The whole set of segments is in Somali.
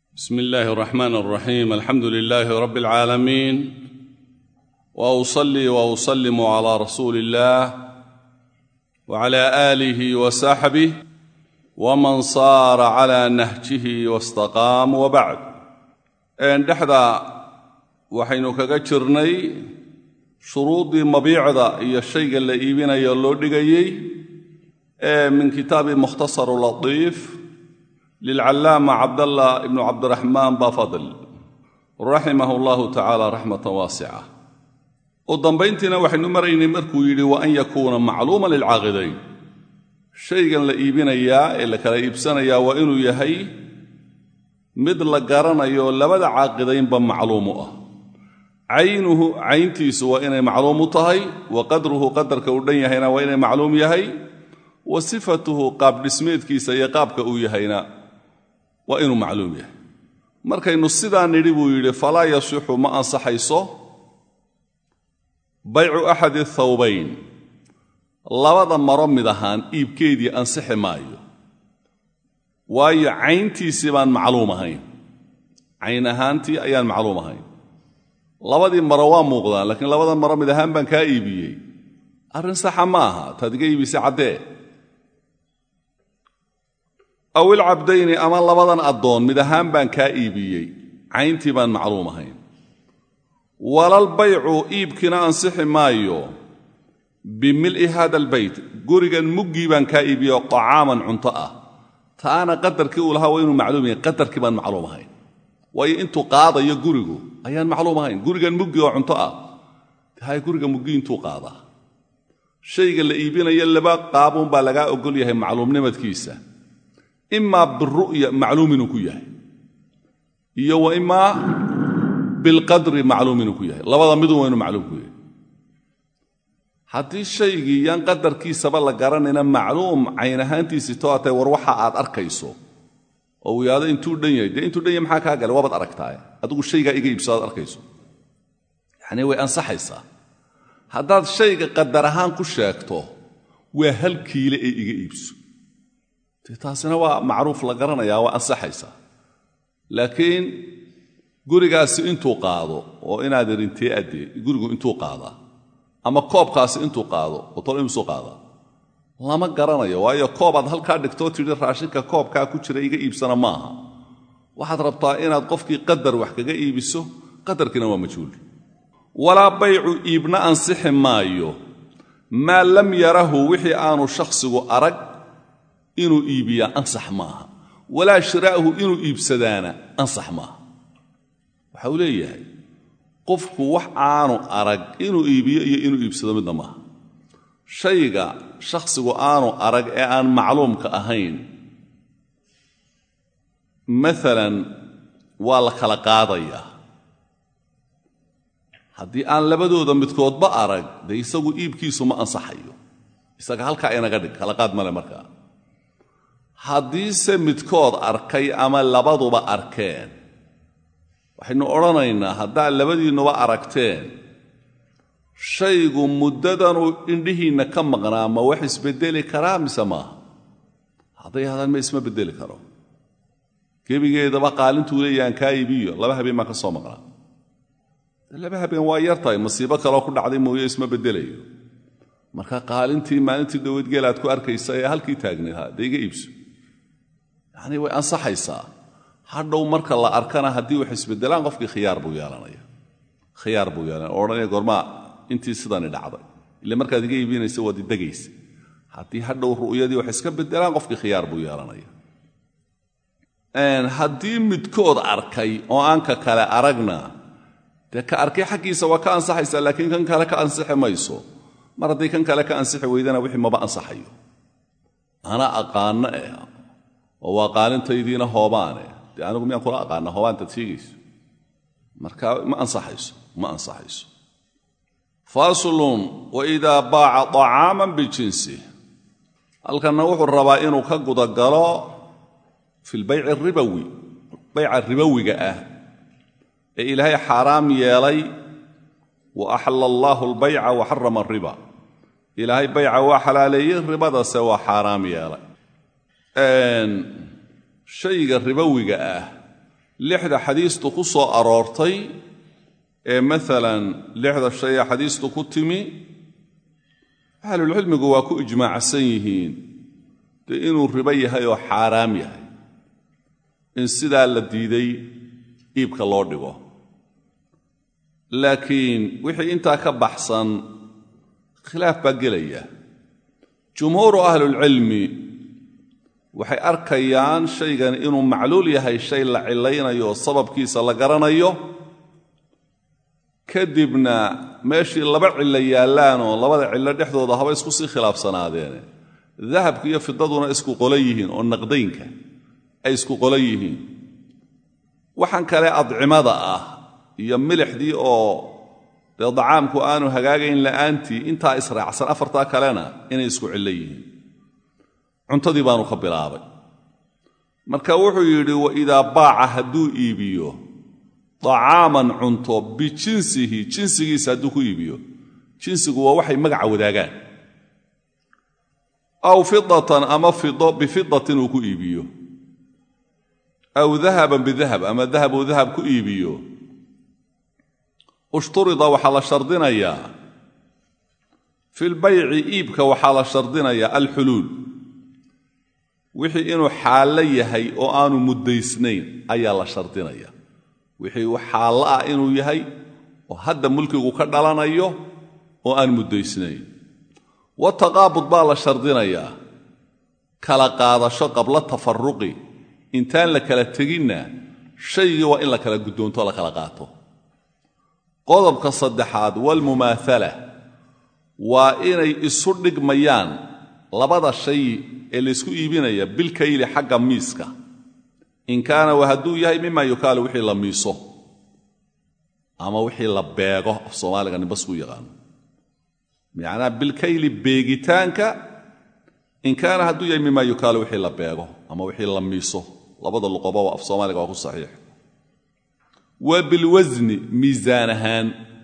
بسم الله الرحمن الرحيم الحمد لله رب العالمين واصلي واسلم على رسول الله وعلى اله وصحبه ومن صار على نهجه واستقام وبعد ان dhexda waxaynu kaga jirnay shuruudii mabiicda iyo shayga la iibinayo loo dhigayey ee min kitaabi mukhtasar latiif lilcallaama cabdallah ibnu cabdiraxmaan bafadl raximah allahu tacaala raxmatan waasica u dambayntiina waxaynu maraynay markuu yidhi wa an yakuuna macluuma lilcaaqidayn shaygan la iibinayaa ee la kala iibsanayaa waa inuu yahay mid la garanayo labada caaqidaynba macluum u ah caynuhu cayntiisu waa inay macluum u tahay wa qadruhu qadarka uu dhan yahayna waa inay macluum yahay wa sifatuhu qaab dhismeedkiisa iyo qaabka uu yahayna waa inuu macluum yahay markaynu sidaa nidhi buu yidhi falaa yasixu ma ansaxayso baycu axadi thawbayn labada maro mid ahaan iibkeedii ansixi maayo waayo cayntiisii baan macluum ahayn cayn ahaantii ayaan macluum ahayn labadii maro waa muuqdaan laakiin labada maro mid ahaan baan kaa iibiyey arrin saxa ma aha taad iga iibisay caddee aw ilcabdayni ama labadan addoon mid ahaan baan kaa iibiyey cayntii baan macluum ahayn walal baycu iibkiina ansixi maayo bimil'i hada albeyt gurigan muggii baan kaa iibiyo طacaaman cunto ah taana qadarkii uu lahaa waa inuu macluum yahay qadarkii baan macluum ahayn waayo intuu qaadayo gurigu ayaan macluum ahayn gurigan muggi oo cunto ah hay guriga muggi intuu qaadaa shayga la iibinayo laba qaabuunbaa lagaa ogol yahay macluumnimadkiisa imaa biru'ya macluum inuu ku yahay iyo wa imaa bilqadri macluum inuu ku yahay labada midun waa inuu macluum ku yahay haddii shaygii yaan qadarkiisaba la garanayna macluum cayn ahaantiisii too atay war waxa aad arkayso oo uu yidhahdo intuu dhan yahay dee intuu dhan yahay maxaa kaa galay waabaad aragtaaye adigu shaygaa iga iibso aad arkayso yacnii way ansaxaysaa haddaad shayga qadar ahaan ku sheegto waa hal kiile ee iga iibso dee taasina waa macruuf la garanayaa waa ansaxaysaa laakiin gurigaasi intuu qaado oo inaad irintee addee gurigu intuu qaadaa ama koobkaasi intuu qaado oo tol imusuu qaadaa lama garanayo waayo koobaad halkaa dhigtoo tidhi raashinka koobkaa ku jira iga iibsana maaha waxaad rabtaa inaad qofkii qadar wax kaga iibiso qadarkiina waa majhuul walaa baycu iibna ansixi maayo maa lam yarahu wixii aanu shakhsigu arag inuu iibiyaa ansax maaha walaa shiraa'hu inuu iibsadaana ansax maaha waxa uu leeyahay qofku wax aanu arag inuu iibiyo iyo inuu iibsado midna maaha shayga shakhsigu aanu arag ee aan macluumka ahayn maalan waa la kala qaadayaa haddii aan labadooda midkoodba arag dee isagu iibkiisu ma ansaxayo isaga halkaa inaga dhig kala qaad male markaa haddiise midkood arkay ama labaduba arkeen waxaynu odhanaynaa haddaad labadiinnuba aragteen shaygu muddadanuu indhihiinna ka maqnaa ma wax isbeddeli karaa mise maaha hadday hahdaan ma isma beddeli karo gebigeedaba qaalintuu leeyaan kaa iibiyo laba habeen baan ka soo maqnaa laba habeen waa yar tahay masiibo kaloo ku dhacday mooye isma beddelayo marka qaalintii maalintii dhoweedgeelaad ku arkaysa ee halkii taagnay ha dee iga iibso yacnii way ansaxaysaa hadhow marka la arkana haddii wax isbeddelaan qofkii khiyaar buu yeelanaya khiyaar buu yeelanaya oo odhanaya goormaa intii sidani dhacday ile markaad iga iibinaysa waad idegaysa haddii hadhow ru'yadii wax iska beddelaan qofkii khiyaar buu yeelanaya haddii midkood arkay oo aan ka kale aragna dee ka arkay xaggiisa waa ka ansaxaysaa laakiin kan kale ka ansixi mayso mar haddii kan kale ka ansixi weydana wixii maba ansaxayo ana aqaanno eh oo waa qaalintaydiina hoobaane dee anigu miyaan kula aqaana hoobaantaad sheegayso marka ma ansaxayso ma ansaxayso faslun waidaa baaca طacaaman bijinsi halkanna wuxuu rabaa inuu ka gudagalo fi lbayci aribawi bayca ribowiga ah ee ilaahay xaaraam yeelay wa axalla allaahu albayca wa xarama ariba ilaahay bayca waa xalaaleeyey ribadase waa xaaraam yeelay shayga ribowiga ah lixda xadiistu ku soo aroortay ee maalan lixda shay ee xadiistu ku timi ahlulcilmigu waa ku ijmaacsan yihiin dee inuu ribo yahay oo xaaraam yahay in sidaa la diiday iibka loo dhigo laakiin wixii intaa ka baxsan khilaaf baa gelaya jumhuuru ahlulcilmi waxay arkayaan shaygan inuu macluul yahay shay la cilaynayo oo sababkiisa la garanayo kadibna meeshii laba cillo yaallaan oo labada cillo dhexdooda haba isku sii khilaafsanaadeene dahabka iyo fidaduna isku qolo yihiin oo naqdaynka ay isku qolo yihiin waxaan kale adcimada ah iyo milixdii oo dee dacaamku aanu hagaagayn la'aantii intaa israacsan afartaa kalena inay isku cillo yihiin cuntadii baanu ka bilaabay marka wuxuu yidhi wa idaa baaca hadduu iibiyo dacaaman cunto bijinsihi jinsigiisa hadduu ku iibiyo jinsigu waa waxay magaca wadaagaan aw fidatan ama fido bifidatin uu ku iibiyo aw dahaban bidahab ama dahab uu dahab ku iibiyo ushturida waxaa la shardinayaa fi lbayci iibka waxaa la shardinayaa alxuluul wixii inuu xaallo yahay oo aanu muddaysnayn ayaa la shardinaya wixii uu xaallo ah inuu yahay oo hadda mulkigu ka dhalanayo oo aan muddaysnayn wataqaabud baa la shardinayaa kala qaadasho qabla tafaruqi intaan la kala teginna shaygii waa in la kala guddoonto la kala qaato qodobka saddexaad walmumaathala waa inay isu dhigmayaan labada shay ee laysku iibinaya bilkayli xagga miiska in kaana wa hadduu yahay mima yukaalu wixii la miiso ama wixii la beego af soomaaliga nimbasku yaqaano macnaa bilkayli beegitaanka in kaana hadduu yahay mima yukaalu wixii la beego ama wixii la miiso labada luqoba af soomaaliga waa ku saxiix wa bilwasni miisaan ahaan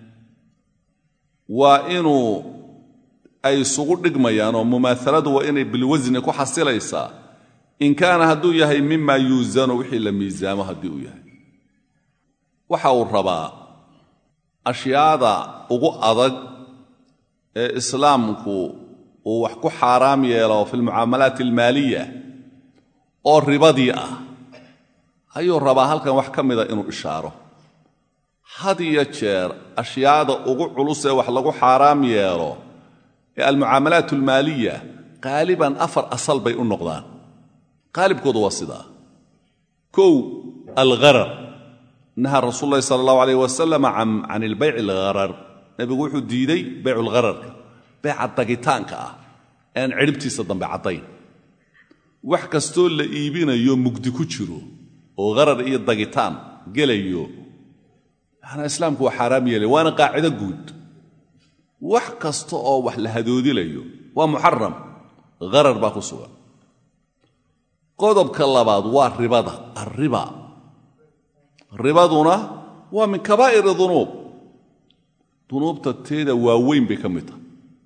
waa inuu ay isugu dhigmayaan oo mumaahaladu waa inay bilwasni ku xasilaysaa in kaana hadduu yahay mima yuusanu wixii la miisaamo haddii uu yahay waxa uu rabaa ashyaada ugu adag ee islaamku uu wax ku xaaraam yeelo fi lmucaamalaat almaaliya oo ribadii ah ayuu rabaa halkan wax ka mida inuu ishaaro had iyo jeer ashyaada ugu culus ee wax lagu xaaraam yeelo ee almucaamalaat almaaliya qaaliban afar asal bay u noqdaan qaalibkoodu waa sidaa kow algharar nahaa rasuul ulahi sala allahu alayh wasalam can ilbayci algharar nebigu wuxuu diiday baycu lghararka beeca dagitaanka ah ean cidhibtiisa dambe caddayn wax kastoo la iibinayo mugdi ku jiro oo gharar iyo dagitaan gelayo manaa islaamku waa xaaraam yeelay waana qaacido guud wax kasta oo wax la hadoodilayo waa muxaram gharar baa ku sugan qodobka labaad waa ribada alriba ribaduna waa min kabaa'iri dunuub dunuubta teeda waaweyn bay ka mid tahay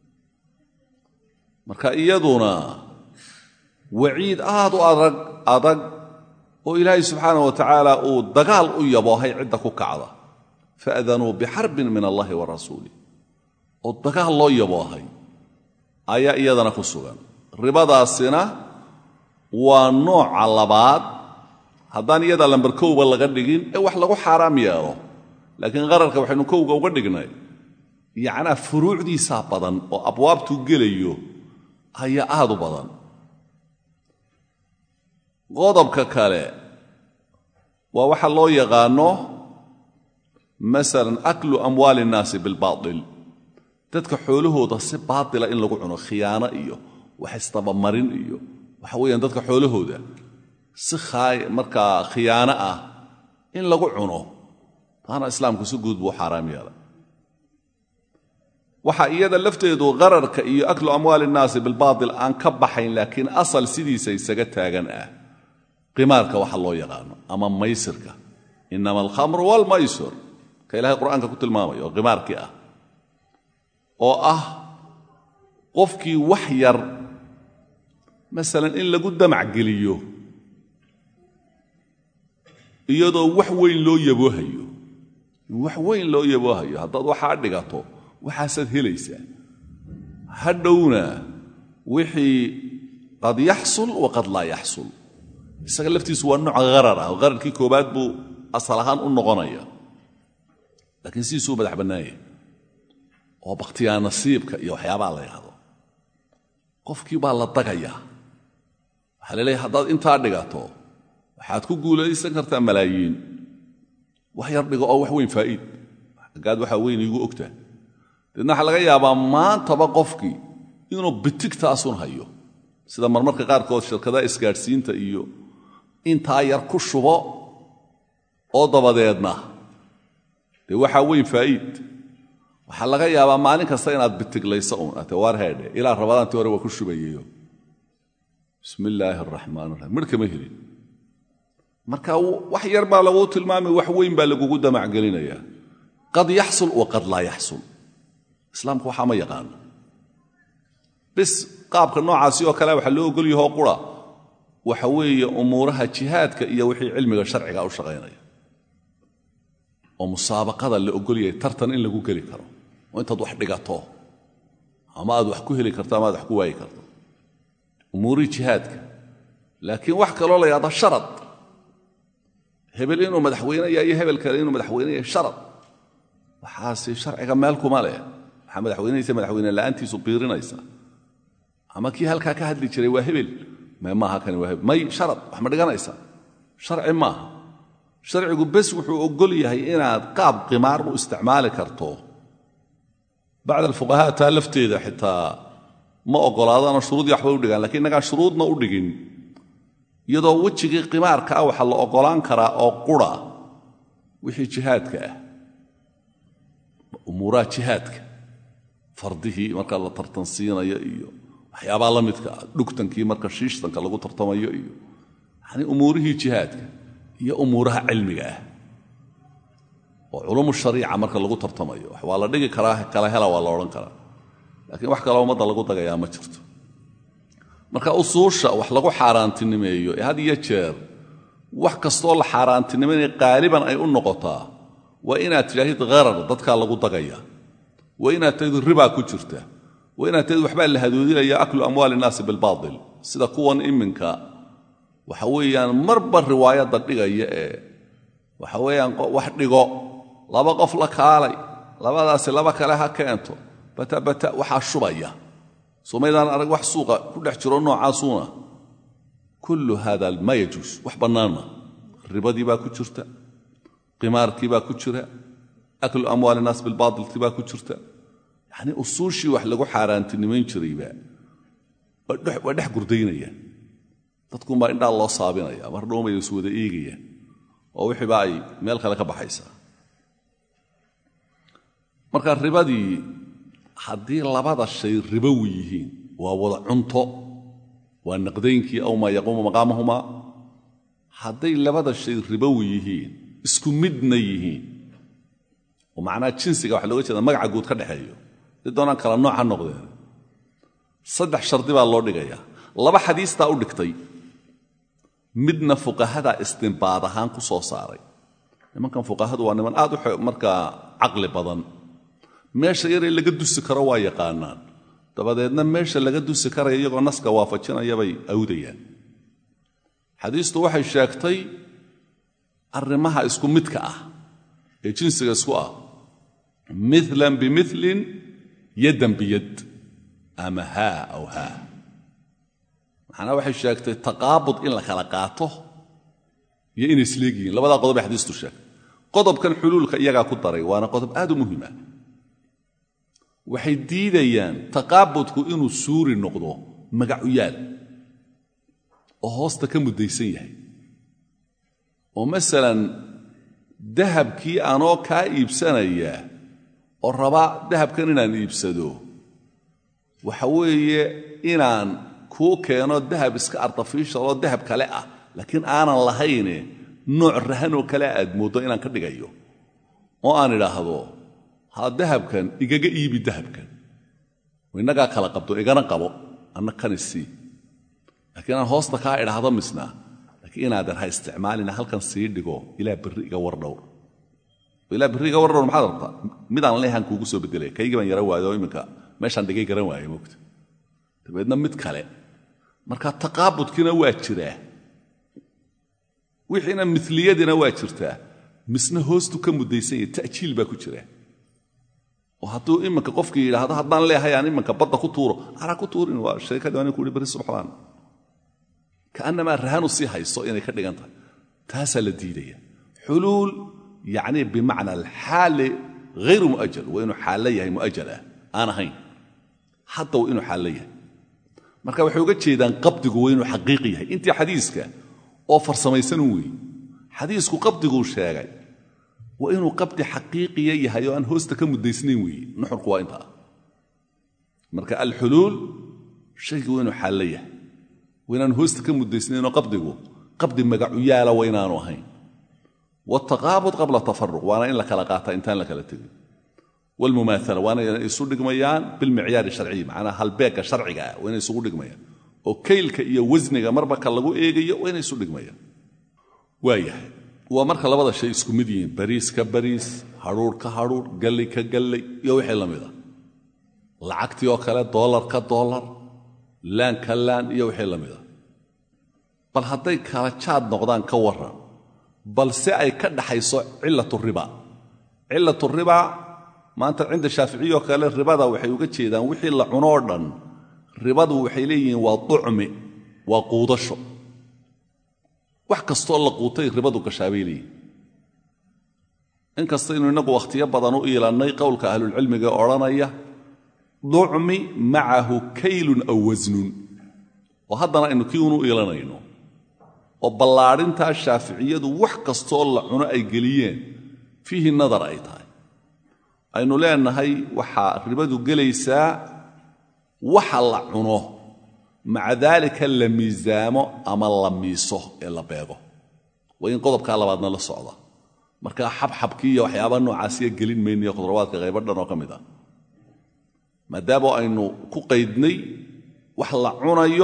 marka iyaduna waciid aad u adag adag oo ilaahay subxaanah wa tacaala uu dagaal u yaboohay cidda ku kacda faadanuu bixarbin min allahi wa rasuulih oo dagaal loo yaboohay ayaa iyadana ku sugan ribadaasina waa nooca labaad haddaan iyada lambar kowba laga dhigin ee wax lagu xaaraam yeelo laakiin qararka waxaynu kowga uga dhignay yacnaa furuucdiisaa badan oo abwaabtuu gelayo ayaa aad u badan qodobka kale waa waxa loo yaqaanno masalan aklu amwaali innaasi bilbaatil dadka xoolahooda si baatila in lagu cuno khiyaano iyo wax istabamarin iyo waxa weeyaan dadka xoolahooda si markaa khiyaano ah in lagu cuno taana islaamku si guud buu xaaraam yeelay waxaa iyada lafteedu qararka iyo aklu amwaali innaasi bilbaatil aan ka baxayn laakiin asal sidiisa isaga taagan ah qimaarka waxa loo yaqaano ama maysirka inama alkhamru waalmaysir ka ilahay qur'aanka ku tilmaamaya oo qimaarkii ah oo ah qofkii wax yar masalan in lagu damac geliyo iyadoo wax weyn loo yaboohayo wax weyn loo yaboohayo haddaad waxaa dhigato waxaasaad helaysaa hadhowna wixii qad yaxsul wa qad laa yaxsul isaga laftiisu waa nooc harar ah hararkii koobaad buu asal ahaan u noqonaya laakiin sidiisuu madax bannaanya oo bakhtiyaa nasiibka iyo waxyaabaha la yidhahdo qofkii baa la dagayaa waxaa la leeyahay haddaad intaa dhigato waxaad ku guulaysan kartaa malaayiin wax yar dhigo oo wax weyn faa'iid aggaad waxaa weyn iigu ogtaa deedna waxaa laga yaabaa maantaba qofkii inuu bitigtaasun hayo sida marmarka qaarkood shirkadaha isgaadhsiinta iyo intaa yar ku shubo oo dabadeedna dee waxaa weyn faa'iid waxaa laga yaabaa maalin kasta inaad bitiglayso uun ate waar heedhe ilaa rabadaantii hore waa ku shubayeyo bismi illaahi araxmaan raxiim midh kama helin marka wax yar baa laguu tilmaamay wax weyn baa lagugu damacgelinayaa qad yaxsul wa qad laa yaxsul islaamku waxaa ma yaqaano bis qaabka noocaasi oo kale waxaa loo ogol yahoo qura waxa weeye umuuraha jihaadka iyo wixii cilmiga sharciga u shaqaynaya oo musaabaqada la ogol yahay tartan in lagu geli karo oo intaad wax dhigato ama aad wax ku heli karto ama aad wax ku waayi karto umuurihii jihaadka laakiin wax kaloo la yahda sharad hebel inuu madaxweynaya iyo hebel kale inuu madaxweynaya sharad waxaasi sharciga meel kuma leh waxaa madaxweynaysa madaxweyne la'aantiisu biirinaysa ama kii halkaa ka hadli jiray waa hebel may maaha kani waa hebel may sharad wax ma dhiganaysa sharci maaha sharcigu bes wuxuu ogol yahay inaad qaab qimaar u isticmaali karto bacd alfuqahaa taa lafteeda xitaa ma ogolaadano shuruudii waxbay u dhigaan lakiin innagaan shuruudna u dhigin iyadoo wejigii qimaarka ah waxaa la ogolaan karaa oo qura wixii jihaadka ah umuuraha jihaadka fardihii marka la tartansiinayo iyo waxyaabaa la midka ah dhugtankii marka shiishtanka lagu tartamayo iyo yani umuurihii jihaadka iyo umuuraha cilmiga ah oo culumu shariica marka lagu tartamayo waa la dhigi karaa kala hela waa la odhan karaa laakiin wax kaloo ummadda lagu dagayaa ma jirto marka usuusha wax lagu xaaraantinimeeyo ee had iyo jeer wax kastoo la xaaraantinimaynaya qaaliban ay u noqotaa waa inaad tidhaahid harar dadkaa lagu dagaya waa inaad tahid ribaa ku jirta waa inaad tahid waxbaa la hadoodinaya aklu amwaali innaasi bilbaatil sida kuwan iminka waxa weeyaan marba riwaayadda dhigaya ee waxa weeyaan wax dhigo laba qof la kaalay labadaasi laba kale ha keento batabata waxaa shubaya somaydaan arag wax suuqa ku dhex jiro noocaasuuna kullu hada ma yajuus wax bannaanma ribadii baa ku jirta qimaarkii baa ku jira aklu amwaal innaas bilbaatilkii baa ku jirta yacnii usuushii wax lagu xaaraantinimayn jirayba waa dhex gurdaynayaan dadkunbaa indhaa loo saabinaya mar dhowmay is wada eegayaan oo wixiiba ay meel kale ka baxaysaa marka ribadii haddii labada shay ribowi yihiin waa wada cunto waa naqdaynkii aw maa yaquumu maqaamahumaa hadday labada shay ribowi yihiin isku midna yihiin oo macnaha jinsiga waxa looga jeeda magaca guud ka dhexeeyo dii doonaan kala nooc ha noqdeen saddex shardi baa loo dhigayaa laba xadiistaa u dhigtay midna fuqahadaa istinbaad ahaan ku soo saaray nimankan fuqahadu waa niman aad u markaa caqli badan meesha yaree laga dusi karo waa yaqaanaan dabadeedna meesha laga dusi karaya iyagoo naska waafajinaya bay awdayaan xadiistu waxay sheegtay arrimaha isku midka ah ee jinsiga isku ah milan bimilin yaddan biyad ama haa aw haa macnaa waxay sheegtay taqaabud in la kala qaato iyo inay isleegyihiin labadaa qodob ay xadiistu sheegtay qodobkan xuluulka iyagaa ku daray waana qodob aad u muhiim ah waxay diidayaan taqaabudku inuu suuri noqdo magacuyaal oo hoosta ka muddaysan yahay oo masalan dahabkii anoo kaa iibsanaya oo rabaa dahabkan inaan iibsado waxa weeye inaan kuu keeno dahab iska artificial oo dahab kale ah laakiin aanan lahayne nooc rahanoo kale aad mooddo inaan ka dhigayo oo aan idhaahdo ha dahabkan igaga iibi dahabkan innagaa kala qabto igana qabo anna kanisii laakiin aan hoosta kaa idhaahdo misna laakiin inaadan ha isticmaalina halkan sii dhigo ilaa berri iga war dhowr ilaa berri iga war dhowr maxaad rabtaa midaan leehan kuugu soo bedelaya kaygii baan yara waayo oo iminka meeshaan dhigay garan waaya moogta dabeedna mid kale marka taqaabudkiina waa jiraa wixiina miliyadiina waa jirtaa misna hoostu ka mudaysan yahay ta'jiil baa ku jira oo hadduu iminka qofkii yidhaahdo haddaan leehay aan iminka badda ku tuuro anaa ku tuurin waa sheekadii ani kuhi bari subxaan kaannamaa rahanu sii hayso inay ka dhigan tahay taasaa la diidaya xuluul yacni bimacna alxaali hayru mu'ajal waa inuu xaallo yahay mu'ajal ah aan ahayn hadda waa inuu xaallo yahay marka waxay uga jeedaan qabdigu waa inuu xaqiiqi yahay intii xadiiska oo farsamaysan weeye xadiisku qabdiguu sheegay waa inuu qabdi xaqiiqiya yahay oo aan hoosta ka muddaysnayn weeye nuxurku waa intaa marka alxuluul shaygu waa inuu xaallo yahay waa inaan hoosta ka muddaysnaynoo qabdigu qabdi magacu yaala waa inaanu ahayn waaltaqaabud qabla tafaruq waana in la kala qaataa intaan la kala tegin waalmumaaala waana inay isu dhigmayaan bilmicyaari sharciyi macnaa halbeegga sharciga ah waa inay isugu dhigmayaan oo kaylka iyo wasniga marba ka lagu eegayo waa inay isu dhigmayaan waayahay waa marka labada shay isku mid yihiin bariis ka bariis hadhuur ka hadhuur galley ka galley iyo wixii la mid a lacagtii oo kale doolar ka doolar laan ka laan iyo wixii la mid a bal hadday kala jaad noqdaan ka warran balse ay ka dhaxayso cilatu riba cilatu riba maanta cinda shaaficiyi oo kale ribada waxay uga jeedaan wixii la cunoo dhan ribadu waxay leeyihiin waa ducmi waa quudasho wax kastoo la quutay ribadu gashaabay leeyihin inkastaynu innagu wakhtiyo badan u iilannay qowlka ahlulcilmiga ee odhanaya ducmi macahu kaylun aw wasnun oo haddana aynu kii unu iilanayno oo ballaadhintaa shaaficiyadu wax kastoo la cuno ay geliyeen fiihi nadar ay tahay aynu leenahay waxaa ribadu gelaysaa waxa la cuno maca daalika la miisaamo ama la miiso ee la beego waa in qodobkaa labaadna la socda markaa xabxabkii iyo waxyaabaa noocaasiya gelin mayniyo khudrawaadka qaybo dhan oo ka mid ah maadaama aynu ku qaydnay wax la cunayo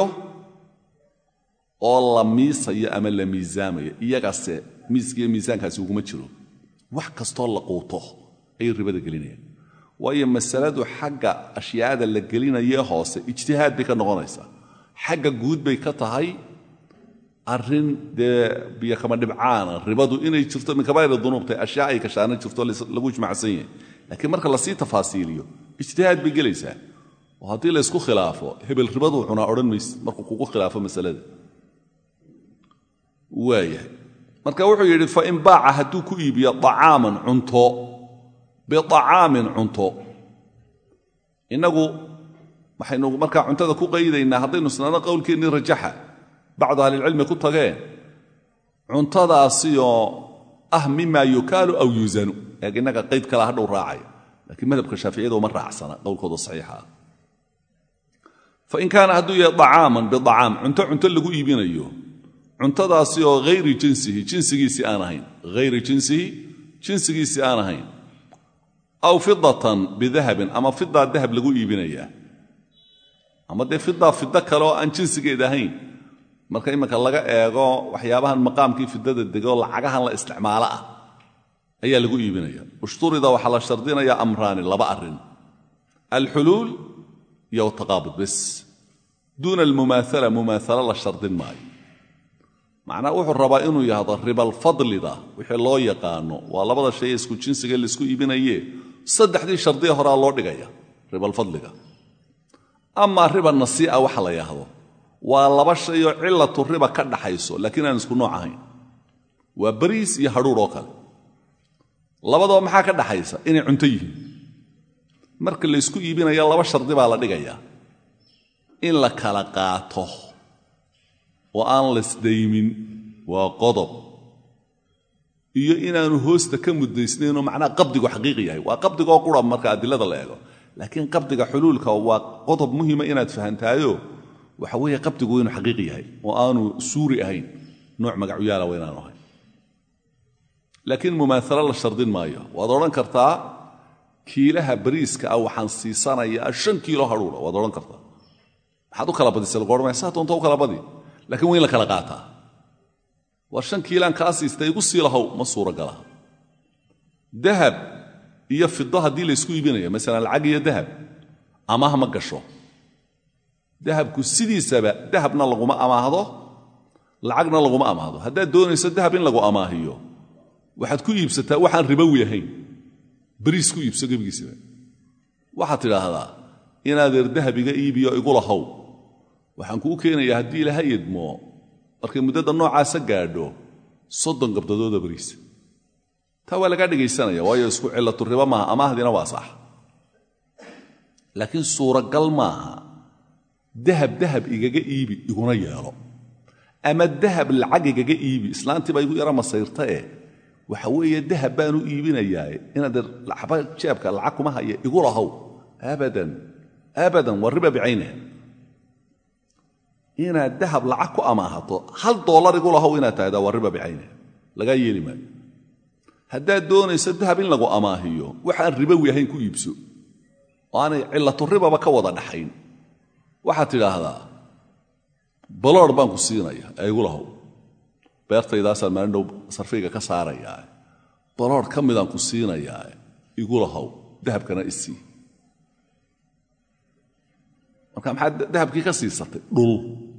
oo la miisayo ama la miisaamayo iyagaase miiskiiyo miisaankaasi uguma jiro wax kastoo la quuto ayay ribada gelinayaan waayo masaladu xagga ashyaada la gelinayee hoose ijtihaad bay ka noqonaysaa xagga guud bay ka tahay arrin dee biyo kama dhibcaana ribadu inay jirto min kabaa'ir dunuubtay ashyaa ay kashaana jirto lagu ijmacsan yahay laakiin marka lasii tafaasiiliyo ijtihaad bay gelaysaa oo haddii laysku khilaafo hebel ribaduu cunaa odhan mayse markuu kugu khilaafo masalada waayahay marka wuxuu yidhi fain baaca hadduu ku iibiyo acaaman cunto biacaamin cunto innagu waxaynu markaa cuntada ku qaydaynaa haddaynu isnaano qowlkeennii rajaxa bacdu ahlilcilmi ku tageen cuntadaasioo ah mima yukaalu aw yuusanu eeg innaga qayd kala hadhow raacaya laakiin madhabka shaaficiyada uma raacsana qowlkooda saxiixa ah fain kaana hadduu yahay acaaman biacaam cunto cunto lagu iibinayo cuntadaasi oo hayri jinsihi jinsigiisii aan ahayn hayri jinsihi jinsigiisii aan ahayn aw fidatan bidahabin ama fidaa dahab lagu iibinayaa ama dee fidaa fido kale oo aan jinsigeed ahayn marka iminka laga eego waxyaabahan maqaamkii fidada degoo lacagahan la isticmaalo ah ayaa lagu iibinaya ushturida waxaa la shardinayaa amraani laba arrin alxuluul iyo taqaabud bes duuna almumaala mumaala la shardin maayo macnaa wuxuu rabaa inuu yahdo ribalfadlida wixii loo yaqaano waa labada shay ee isku jinsiga laisku iibinaye saddexdii shardiya horaa loo dhigaya ribalfadliga amaa riba nasii'a waxa la yahdo waa laba shayoo cilatu riba ka dhaxayso laakiin aan isku nooc ahayn waa bariis iyo hadhuur oo kale labadaba maxaa ka dhaxaysa inay cunto yihiin marka laysku iibinaya laba shardi baa la dhigayaa in la kala qaato oo aan lasdaymin waa qodob iyo inaanu hoosta ka muddaysnaynoo macnaha qabdigu xaqiiqi yahay waa qabdigoo qura marka adilada la eego laakiin qabdiga xuluulka waa qodob muhima inaad fahantaayo waxa weeye qabdigu inuu xaqiiqi yahay oo aanu suuri ahayn nooc magacuyaala waa inaanu ahayn laakiin mumaalo la shardin maayo waad odhan kartaa kiilaha bariiska ah waxaan siisanayaa shan kiilo hadhuura waad odhan kartaa maxaad u kala badisa lagu odhanaya saa doonta u kala badi lakiin waa in la kala qaataa war shan kiilaan kaa siistay igu sii lahow ma suuragalaha dahab iyo fido haddii laysku iibinayo masalan lacag iyo dahab amaah ma gasho dahabku sidiisaba dahabna laguma amaahdo lacagna laguma amaahdo haddaad doonayso dahab in lagu amaahiyo waxaad ku iibsataa waxaan ribowi ahayn beriis ku iibso gebigiisaba waxaad tidhaahdaa inaadeer dahab iga iibiyo igu lahow waxaan kuu keenayaa haddii ilaha idmo markay muddada noocaasa gaadho soddon gabdadooda beriisa taa waa lagaa dhegaysanaya waayo isku cillatu ribo maaha amaahdina waa sax laakiin suuragal maaha dahab dahab igaga iibi iguna yeelo ama dahab lacag igaga iibi islaantii baa igu yara masayrtae waxa weeye dahab baanu iibinayaae inaad waxba jeebka lacag kuma haya igu lahow abadan abadan waa riba bicayniha inaad dahab lacag ku amaahato hal doolar igu lahow inaad tahdaa waa riba bicayniha lagaa yeeli maayo haddaad doonayso dahab in lagu amaahiyo waxaan ribowi ahayn ku iibso oo aanay cillatu ribaba ka wada dhaxayn waxaad tidhaahdaa baloor baan ku siinaya ee igu lahow beertaydaasaan maalin dhow sarfayga ka saarayaa baloor ka midaan ku siinayaa igu lahow dahabkana isii marka maxaad dahabkii ka siisatay dhul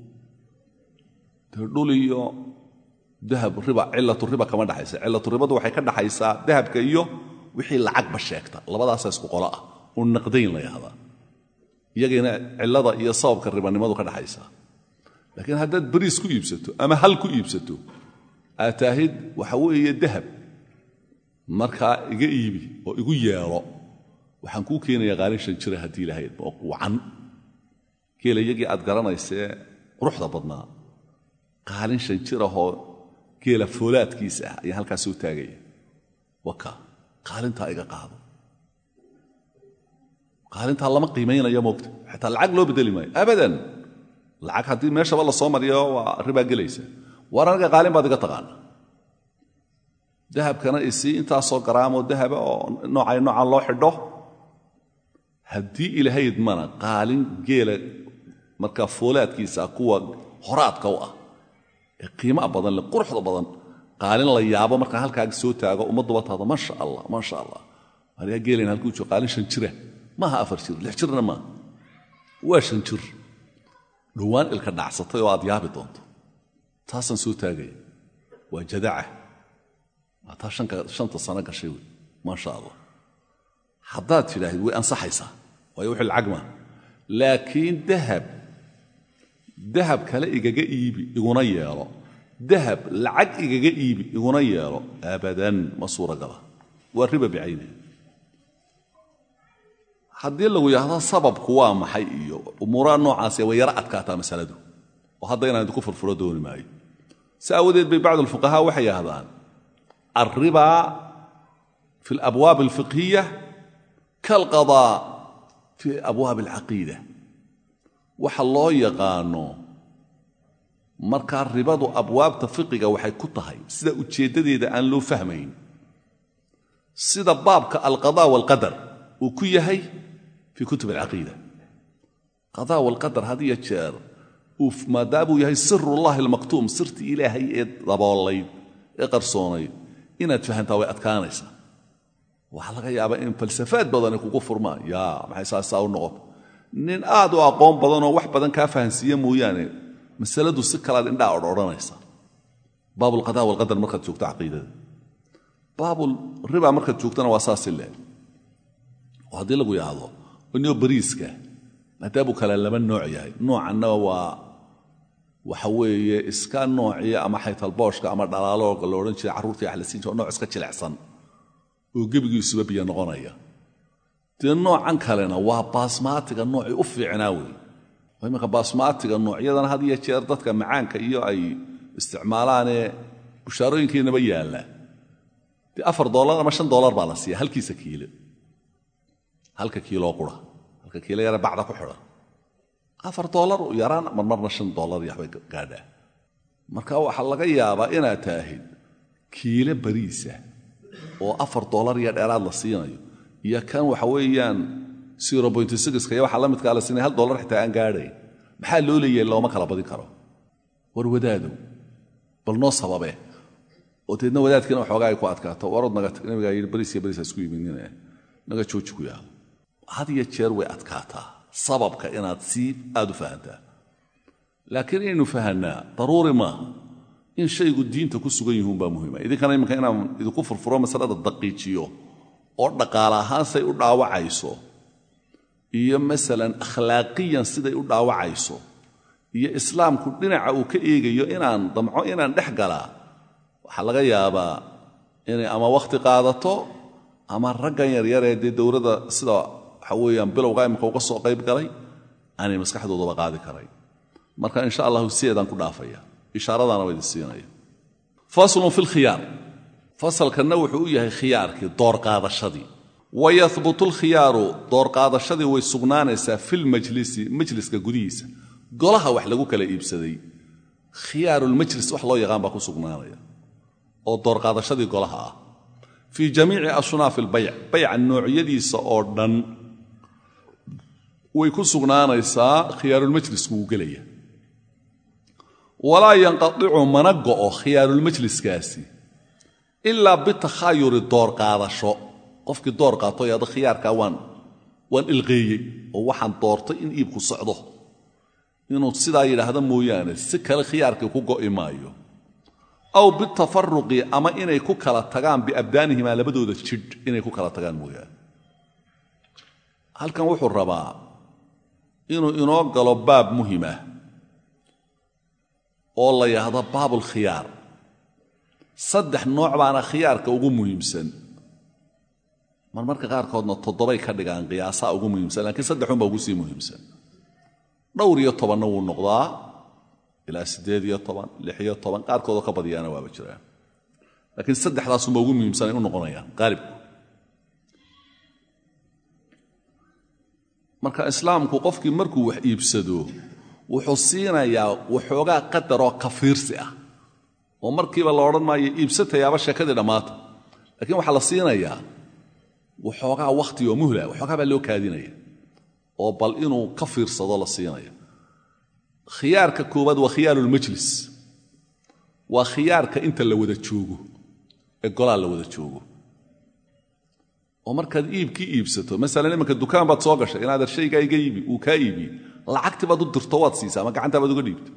dee dhul iyo dahab riba cillatu riba kama dhaxaysa cillatu ribadu waxay ka dhaxaysaa dahabka iyo wixii lacagba sheegta labadaasaa isku qolo ah u naqdayn la yahdaa iyagayna cillada iyo sababka ribanimadu ka dhaxaysaa laakiin haddaad beriis ku iibsato ama hal ku iibsato aad taahid waxa weeye dahab markaa iga iibi oo igu yeelo waxaan kuu keenayaa qaalin shan jira haddii ilahayd oo quucan geela iyagii aad garanaysee quruxda badnaa qaalin shan jirahoo geela foolaadkiisa ah ayaan halkaas soo taagaya waka qaalintaa iga qaado qaalintaa lama qiimaynaya moogta xataa lacag loo bedeli maayo abadan lacag haddii meeshaba la soo mariyo waa ribaa gelaysa waar anaga qaalin baad iga taqaana dahabkana isii intaasoo garaamoo dahaba oo noocay noocaan loo xidho haddii ilahayd mana qaalin geela markaa foolaadkiisa kuwa horaadka u ah ee qiimaa badan le quruxda badan qaalin la yaabo markaa halkaaga soo taago ummadduba tahdo maasha allah maasha allah anigaa geelayn halkuu jiro qaalin shan jira maaha afar jir lix jirna maaha waa shan jir dhowaan ilka dhacsatay oo aad yaabi doonto taasaan soo taagaya waa jadaca waa taa shanta sano gashay wey maasha allah haddaad tidhaahid way ansaxaysaa waayo wixii lacag maa laakiin dahab dahab kale igaga iibi iguna yeelo dahab lacag igaga iibi iguna yeelo abadan ma suuragala waa riba bicayniha haddii lagu yidhahdo sababku waa maxay iyo umuuraha noocaasi way yaro adkaataa masaladu oo hadda inaan idinku furfuro dooni maayo si aawadeed bay bacdu alfuqahaa waxay yidhahdaan alriba fi alabwaab alfiqhiya kaalqadaa fi abwaab alcaqiida waxa loo yaqaano markaa ribadu abwaabta fiqiga waxay ku tahay sida ujeeddadeeda aan loo fahmayn sida baabka alqada waalqadar uu ku yahay fii kutub alcaqiida qadaa walqadar had iyo jeer maadaamuu yahay sirullahi almaktuum sirtii ilaahay ee daboolayd ee qarsoonayd inaad fahantaa way adkaanaysaa waxaa laga yaabaa in falsafaad badani kugu furmaan yaa maxay saasaa u noqota nin aad u aqoon badanoo wax badan kaa fahansiiya mooyaane masaladu si kalaad indhaa odhanaysa baabulqadaa walqadar markaad joogto caqiidada baabul riba markaad joogtona waa saasi leh oo haddii lagu yidhaahdo inoo bariiska maadaamuu kale laba nooc yahay noocanna waa waxa weeye iska noociya ama xaytalbooshka ama dhalaalooga lo odhan jiray carruurta wax la siin jiro nooc iska jilecsan oo gebigiisuba biyo noqonaya dee noocan kalena waa baasmaatiga noocii u fiicnaa wey imanka baasmaatiga noocyadan had iyo jeer dadka macaanka iyo ay isticmaalaanee bushaarooyinkiinaba yaalla dee afar doollar ama shan dollar baa la siiya halkiisa kiilo halka kiiloo qura halka kiilo yare bacda ku xidhan afar dollar yaraan marmarna shan dollar iyo waxbay gaadhaa marka waxaa laga yaabaa inaad taahid kiilo bariisa oo afar dollar iyo dheeraad la siinayo iyo kan waxa weeyaan zero point sixka iyo waxaa la midkaa la siinaya hal dollar xitaa aan gaadhayn maxaa loo leeyahay looma kala badin karo war wadaadow bal noo sababe oo deedna wadaadkiina waxoogaa ay ku adkaato warod naga tag nabigaa yidhi bariis iyo bariis ha isku yiminine naga jooji ku yaado had iyo jeer way adkaataa sababka inaad sii aad u fahantaa laakiin inaynu fahanaa daruuri maaha in shaygu diinta ku sugan yihuun baa muhiima idinkana iminka inaan idinku furfuro masalada daqiijiyo oo dhaqaale ahaan say u dhaawacayso iyo masalan akhlaaqiyan siday u dhaawacayso iyo islaamku dhinaca uu ka eegayo inaan damco inaan dhex galaa waxaa laga yaabaa inay ama wakhti qaadato ama raggan yaryaree dee dowladda sida waxa weeyaan bilowga imika uga soo qayb galay aanay maskaxdoodaba qaadi karayn marka insha allahu sideedaan ku dhaafaya ishaaradaana waa idin siinaya faslun fi lkhiyaar fasalkanna wuxuu u yahay khiyaarkii doorqaadashadii wayahbutu lkhiyaaru doorqaadashadii way sugnaanaysaa filmajlisi majliska gudihiisa golaha wax lagu kala iibsaday khiyaarulmajlis wax loo yaqaan baa ku sugnaanaya oo doorqaadashadii golaha ah fii jamiici ashnaafi albayc bayca noocyadiisa oo dhan way ku sugnaanaysaa khiyaarulmajlisku wuu gelaya walaa yanqaicu mana go'o khiyaarulmajliskaasi ilaa bitakhaayuri doorqaadasho qofkii door qaato yada khiyaarkaa waan waan ilqeeyey oo waxaan doortay in iibku socdo inuu sidaa yidhaahdo mooyaane si kale khiyaarkii ku go'i maayo aw bitafaruqi ama inay ku kala tagaan biabdaanihimaa labadooda jidh inay ku kala tagaan mooyaane halkan wuxuu rabaa inuu inoo galo baab muhimah oo la yidhaahdo baabulkhiyaar saddex nooc baana khiyaarka ugu muhiimsan marmarka qaarkoodna toddobay ka dhigaan qiyaasaa ugu muhiimsan lakiin saddexunbaa ugu sii muhiimsan dhowr iyo tobanna wuu noqdaa ilaa siddeed iyo toban lix iyo toban qaarkoodoo ka badiyaana waaba jiraan laakiin saddexdaasunba ugu muhiimsanay u noqonayaan qaalibku marka islaamku qofkii markuu wax iibsado wuxuu siinayaa waxoogaa qadaroo kafiirsi ah oo markiiba la odhan maayo iibsatayaaba sheekadii dhammaata lakiin waxaa la siinayaa waxoogaa wakhti oo muhla waxoogaa baa loo kaadinaya oo bal inuu ka fiirsado la siinaya khiyaarka koowaad waa khiyaarulmajlis waa khiyaarka inta la wada joogo ee golaa la wada joogo oo markaad iibkii iibsato masalan imanka dukaan baad soo gashay inaader shaygaa iga iibi uu kaa iibiye lacagti baad u dirto waad siisaa ama gacantaa baad uga dhiibto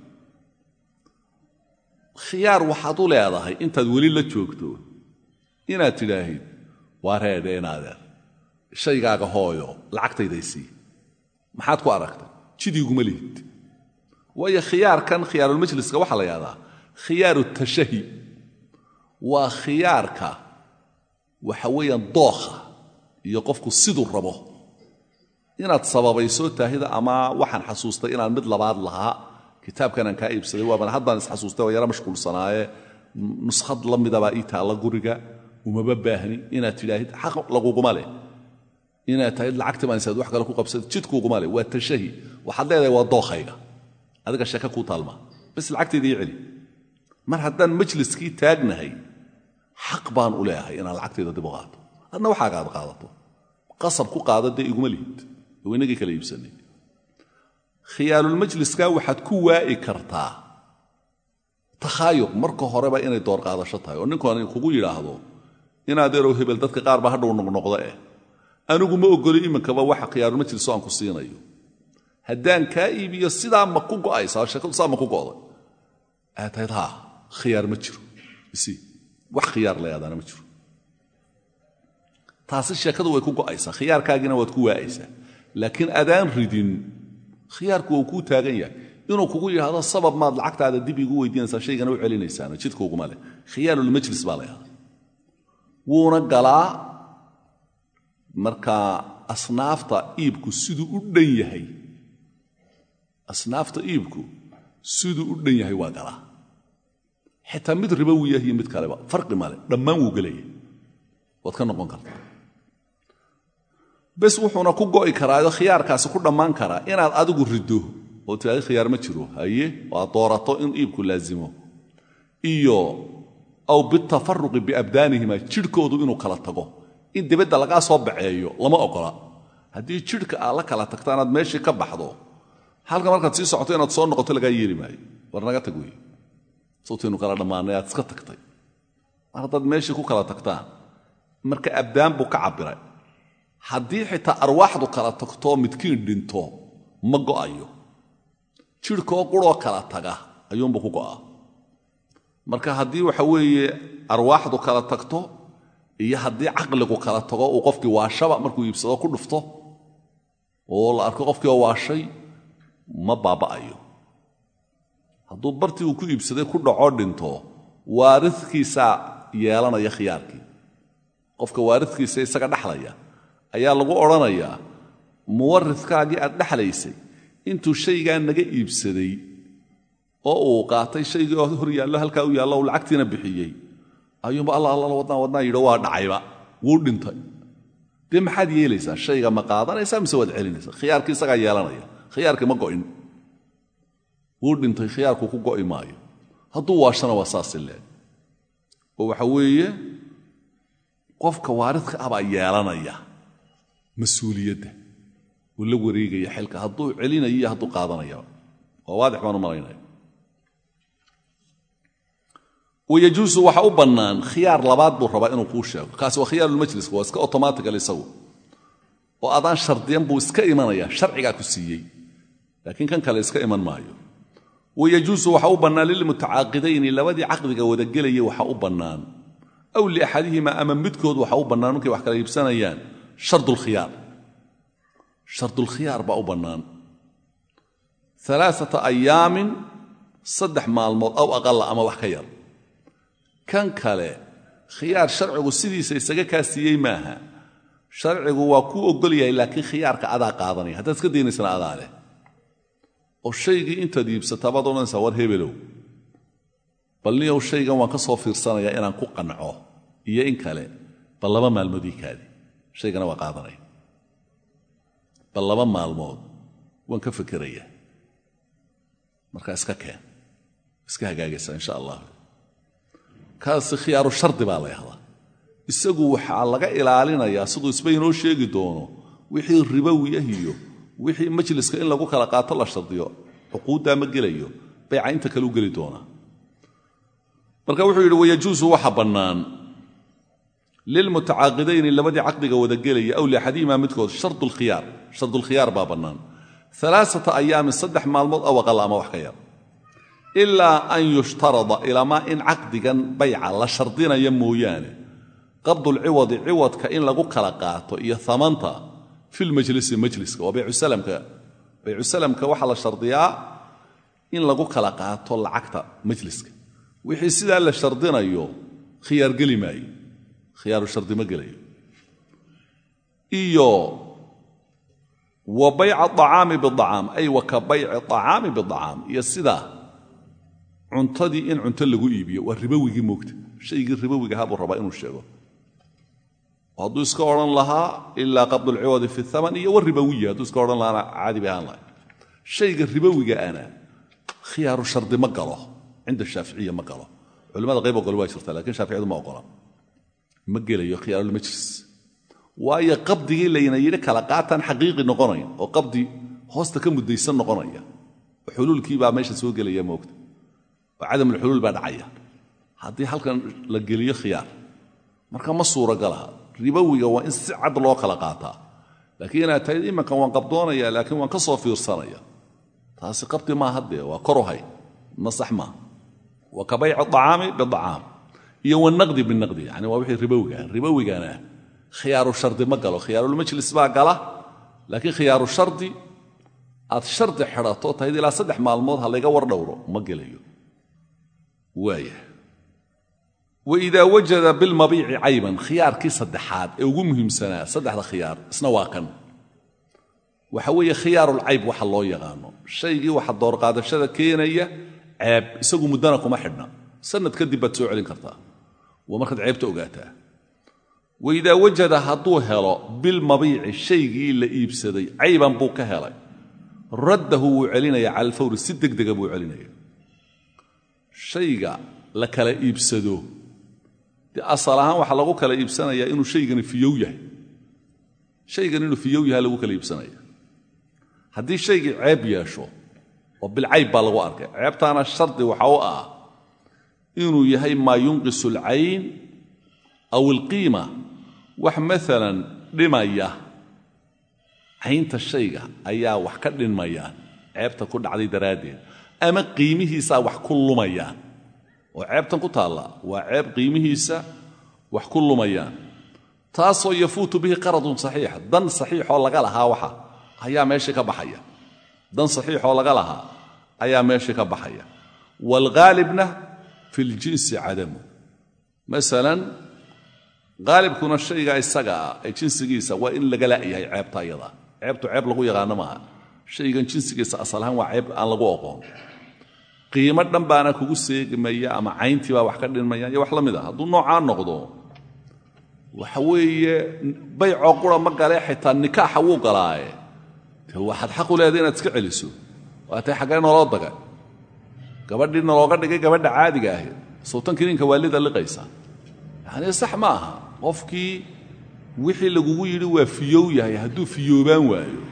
khiyaar waxaad u leedahay intaad weli la joogto inaad tidhaahid waa reedhe inaadeer shaygaaga hooyo lacagtaydaysii maxaad ku aragtay jidiiguma lihid waayo khiyaarkan khiyaarulmajliska waxaa la yidhahdaa khiyaaru tashahi waa khiyaarka waxa weeyaan dookha iyo qofku siduu rabo inaad sababayso taahida ama waxaan xasuustay inaan mid labaad lahaa kitaabkanaan kaa iibsaday waaban haddaan isxasuustay oo yaro mashquulsanaaye nuskhad la midabaa ii taalla guriga umaba baahni inaad tidhaahid xaq laguguma leh inaad tahid lacagti baan isaad wax kale ku qabsad jidkuuguma leh waa tashahi waxaad leedahay waa dookhayga adiga sheeke kuu taalmaa bis lacagtayda ii celi mar haddaan majliskii taagnahay xaq baan u leeyahay inaan lacagtayda dib u qaato adna waxaaga aad qaadato qasab ku qaada dee iguma lihid oo inagii kala iibsanay khiyaalulmajliska waxaad ku waa'i kartaa takhaayuq marka horeba inay door qaadasho tahay oo ninkan kugu yidhaahdo inaad erow hebel dadka qaar baa hadhow noqnoqda eh anigu ma ogoli iminkaba waxa khiyaarulmajliso aan ku siinayo haddaan kaa iibiyo sidaa ma ku go'aysaa sheekadu saa ma ku go'day aad tahayd haa khiyaar ma jiro isi wax khiyaar la yaadaana ma jiro taasi sheekadu way ku go'aysaa khiyaarkaagiina waad ku waa'aysaa laakiin adaan ridin khiyaarku wuu kuu taagan yahay inuu kugu yidhaahdo sabab maad lacagtaada dib igu weydiinaysaa shaygana u celinaysaana jidkuuguma leh khiyaarulmajlis baa la yahdaa wuuna galaa markaa asnaafta iibku siduu u dhan yahay asnaafta iibku siduu u dhan yahay waa galaa xitaa mid ribowi yah iyo mid kaleba farqi male dhammaan wuu gelaya waad ka noqon kartaa bes wuxuuna ku go'i karaayo khiyaarkaasi ku dhammaan karaa inaad adigu riddo oo tiraadi khiyaar ma jiro haye oo aad doorato in iibku laazimo iyo aw bitafaruqi biabdaanihima jidhkoodu inuu kala tago in dibadda lagaa soo baceeyo lama ogola haddii jidhka aad la kala tagto inaad meeshii ka baxdo halka markaad sii socoto inaad soo noqoto lagaa yeeli maayo war naga tag wey sawtaynu kala dhammaanay aad iska tagtay mar haddaad meeshii ku kala tagtaan marka abdaan buu ka cabbiray haddii xitaa arwaaxdu kala tagtoo midkiin dhinto ma go'ayo jidhkoo quroo kala taga ayuunbuu ku go'aa marka haddii waxa weeye arwaaxdu kala tagto iyo haddii caqligu kala tago uu qofkii waashaba markuu iibsado ku dhufto oo la arko qofkii oo waashay ma baaba'ayo hadduu bartii uu ku iibsaday ku dhaco dhinto waaridkiisaa yeelanaya khiyaarkii qofka waaridkiisa isaga dhexlaya ayaa lagu odhanayaa muwaridkaagii aad dhexlaysay intuu shaygaa naga iibsaday oo uu qaatay shaygii oo hor yaallo halkaa u yaallo u lacagtiina bixiyey ayuunba alla alla wadnaan wadnaan yidho waa dhacayba wuu dhintay dee maxaad yeelaysaa shayga ma qaadanaysaa mise waad celinaysaa khiyaarkii isagaa yeelanaya khiyaarkii ma go'in wuu dhintay khiyaarku ku go'i maayo hadduu waashana waa saasi leeg oo waxa weeye qofka waaridka ah baa yeelanaya mas-uuliyadda uu la wareegaya xilka hadduu celinayo iyo hadduu qaadanaya waa waadix baan u malaynaya wayajuusu waxa u bannaan khiyaar labaad buu rabaa inuu kuu sheego kaasi waa khiyaarulmajliska waa iska automatical isagu oo adaan shardiyan buu iska imanaya sharcigaa ku siiyey laakiin kan kale iska iman maayo wayajuusu waxa u bannaan lilmutacaaqidayni labadii caqdiga wadagelaya waxa u bannaan aw liaxadihima ama midkood waxa u bannaan markay wax kala iibsanayaan shardulkhiyaar shardulkhiyaar baa u bannaan alaaata ayaamin saddex maalmood aw aqalla ama wax ka yar kan kale khiyaar sharcigu sidiisa isaga kaa siiyey maaha sharcigu waa kuu ogol yahay laakiin khiyaarka adaa qaadanaya haddaad iska daynaysana adaa leh oo shaygii intaad iibsataa baad odhanaysaa war hebelow bal niyow shaygan waan ka soo fiirsanayaa inaan ku qanco iyo in kale bal laba maalmoodii kaadi shaygana waa qaadanaya bal laba maalmood waan ka fekeraya markaa iska keen iska hagaagaysaa insha allah kaasi khiyaaru shardi baa la yahdaa isagu waxaa laga ilaalinayaa siduu isba inoo sheegi doono wixii ribowiyah iyo wixii majliska in lagu kala qaato la shardiyo xuquuddaa ma gelayo bayca inta kale u geli doonaa marka wuxuu yidhi wayajuusu waxa bannaan lilmutacaaqidayni labadii caqdiga wada gelaya aw liaxadihimaa midkood shardulkhiyaar shardulkhiyaar baa bannaan alaaata ayaamin saddex maalmood aw aqal ama wax ka yar ilaa an yushtarada ilamaa in caqdigan bayca la shardinaya mooyaane qabdulciwadi ciwadka in lagu kala qaato iyo amanta filmajlisi majliska waa baycusalamka baycusalamka waxaa la shardiyaa in lagu kala qaato lacagta majliska wixii sidaa la shardinayo khiyaar geli maayo khiyaaru shardi ma gelayo iyo wa bayca acaami biacaam ay wa ka bayci acaami biacaam iyo sidaa cuntadii in cunto lagu iibiyo waa ribowigii moogta shaygii ribowiga ahaa buu rabaa inuu sheego hadduu iska odhan lahaa ilaa qabdulciwadi fi aman iyo wa ribowiya hadduu iska odhan lahaana caadi bay ahaan lahay shayga ribowiga ana khiyaaru shardi ma galo cinda shaaficiya ma galo culimmada qayb ogol waa jirta lakiin shaaficiyadu ma ogola ma gelayo khiyaarulmajlis waayo qabdigii layna yidhi kala qaataan xaqiiqi noqonayn oo qabdi hoosta ka mudaysan noqonaya oo xuluulkii baa meesha soo gelaya moogta oo cadamulxuluul baa dhacaya haddii halkan la geliyo khiyaar marka ma suuragalaha ribowiga waa in si cad loo kala qaataa laakiin inaad tahay imankan waan qabdoonaya laakiin waan ka soo fiirsanaya taasi qabdi maaha dee waa koruhay ma sax maaha wa ka bayci acaami biacaam iyo wanaqdi binaqdi yani waa wixii ribowiga ribowigana khiyaaru shardi ma galo khiyaarulmajlis baa gala laakiin khiyaaru shardi aad shardi xidhato tahayd ilaa saddex maalmood ha layga war dhowro ma gelayo waaya waidaa wajada bilmabiici cayban khiyaarkii saddexaad ee ugu muhiimsanaa saddexda khiyaar isna waa kan waxa weeye khiyaarulcayb waxa loo yaqaano shaygii waxa doorqaadashada keenaya ceeb isagu muddana kuma xidhna sanad kadib baad soo celin kartaa waa markaad ceebta ogaataa waidaa wajada hadduu helo bilmabiici shaygii la iibsaday cayban buu ka helay raddahu wuu celinaya cala alfawri si degdega buu celinaya shayga la kala iibsado dee asal ahaan waxaa lagu kala iibsanayaa inuu shaygani fiyow yahay shaygan inuu fiyow yahay lagu kala iibsanaya haddii shaygii ceeb yeesho oo bilcayb baa lagu arkay ceebtaana shardi waxa u ah inuu yahay maa yunqisu alcayn aw alqiima wax maalan dhimaya caynta shayga ayaa wax ka dhinmayaan ceebta ku dhacday daraaddeed ama qiimihiisaa wax ku lumayaan oo ceebtan ku taalla waa ceeb qiimihiisa wax ku lumayaan taasoo yafuutu bihi qaradun saxiix dan saxiixoo laga lahaa waxa ayaa meeshii ka baxaya dan saxiixoo laga lahaa ayaa meeshii ka baxaya waalghaalibna fi ljinsi cadamu masalan haalibkuna shayga isaga ah ee jinsigiisa waa in laga la'yahay ceebta ayadaa ceebtu ceeb lagu yaqaano maaha shaygan jinsigiisa asal ahaan waa ceeb aan lagu oqoon qiimo dhan baana kugu seegmaya ama cayntii baa wax ka dhinmaya iyo wax la mid a hadduu noocaa noqdo waxa weeye baycoo qura ma galee xitaa nikaaxa wuu galaaye de waxaad xaq u leeday inaad iska celiso waatay xaggee noloo daga gabadhii nolooga dhigay gabadha caadiga ahayd sawtankii ninka waalida liqaysa yacnii sax ma aha qofkii wixii lagugu yidhi waa fiyow yahay hadduu fiyoobaan waayo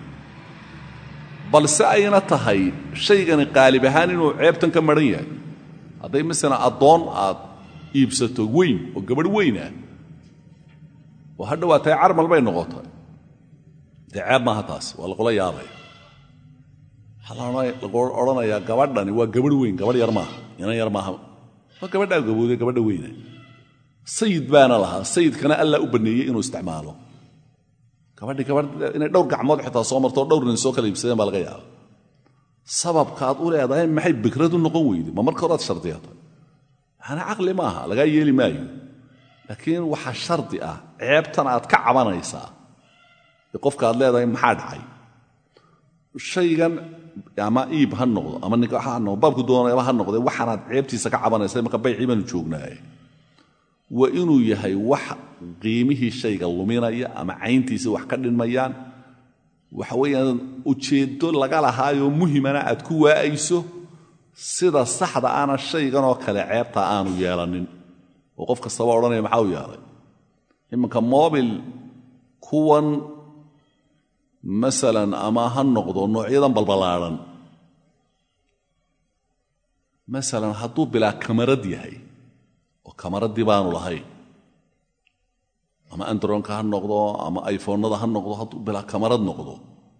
balse ayna tahay shaygani qaalib ahaan inuu ceebtan ka maran yahay hadday masalan addoon aad iibsato weyn oo gabadh weynah oo ha dhowaatay carmal bay noqotay dee ceeb maaha taas waa lagula yaabaya waxaa lagu odhanayaa gabadhani waa gabadh weyn gabadh yar maaha inan yar maaha waa gabadhaa gabowday gabadha weyna sayid baana lahaa sayidkana allaa u banneeyey inuu isticmaalo gabadhii gabadh inay dhowr gacmood xitaa soo marto dhowr nin soo kala iibsadeen baa laga yaaba sababkaad u leedahay maxay bikradu noqon weyde ma marka horaad shardiyatay yaani caqli maaha lagaa yeeli maayo laakiin waxaa shardi ah ceebtan aad ka cabanaysaa ee qofka aad leedahay maxaa dhacay shaygan ama iib ha noqdo ama nikaax ha noqdo baabku doonayaba ha noqdee waxaanaad ceebtiisa ka cabanaysa marka baycii baanu joognaaye waa inuu yahay wax qiimihii shayga luminaya ama cayntiisa wax ka dhinmayaan waxa weeyaan ujeeddo laga lahaayoo muhimana aad ku waa'ayso sida saxda ana shayganoo kale ceebta aanu yeelanin oo qof kastaba odhanaya maxaa u yeelay iminka mobil kuwan masalan ama ha noqdo noocyadan balballaadhan masalan hadduu bilaa kamarad yahay oo kamaraddii baanu lahayn ama andronka ha noqdo ama iphonada ha noqdo hadduu bilaa kamarad noqdo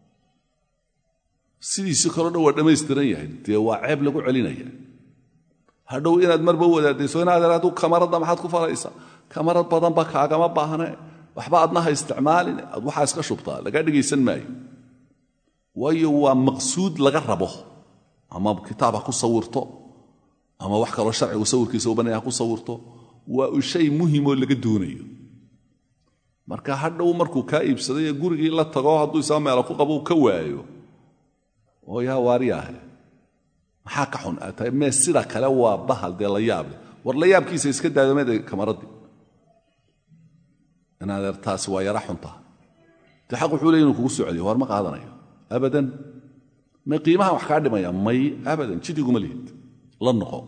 sidiisi kaleo dhan waa dhammaystiran yahay dee waa ceeb lagu celinaya hadhow inaad marba wadaadayso inaad hadduu kamaradda maxaad ku falaysaa kamarad badanba kaagama baahne waxba adna ha isticmaalin aad waxaa iska shubtaa lagaa dhegaysan maayo waayo waa maqsuud laga rabo ama kitaab ha ku sawirto ama wax kaloo sharcigu sawirkiisa u bannaya ha ku sawirto waa shay muhimoo laga doonayo marka hadhow markuu kaa iibsaday ee gurigii la tago hadduu isaa meelo ku qabo uu ka waayo oo yaa waariyaahe maxaa ka xun aad tahay mee sida kale waa bahal dee la yaable war la yaabkiisa iska daadamada kamaraddii inaadeer taasi waa yara xunta dee xaq wuxuu leey inuu kugu soo celiyo war ma qaadanayo abadan may qiimaha wax kaa dhimaya may abadan jidiguma lihid la noqo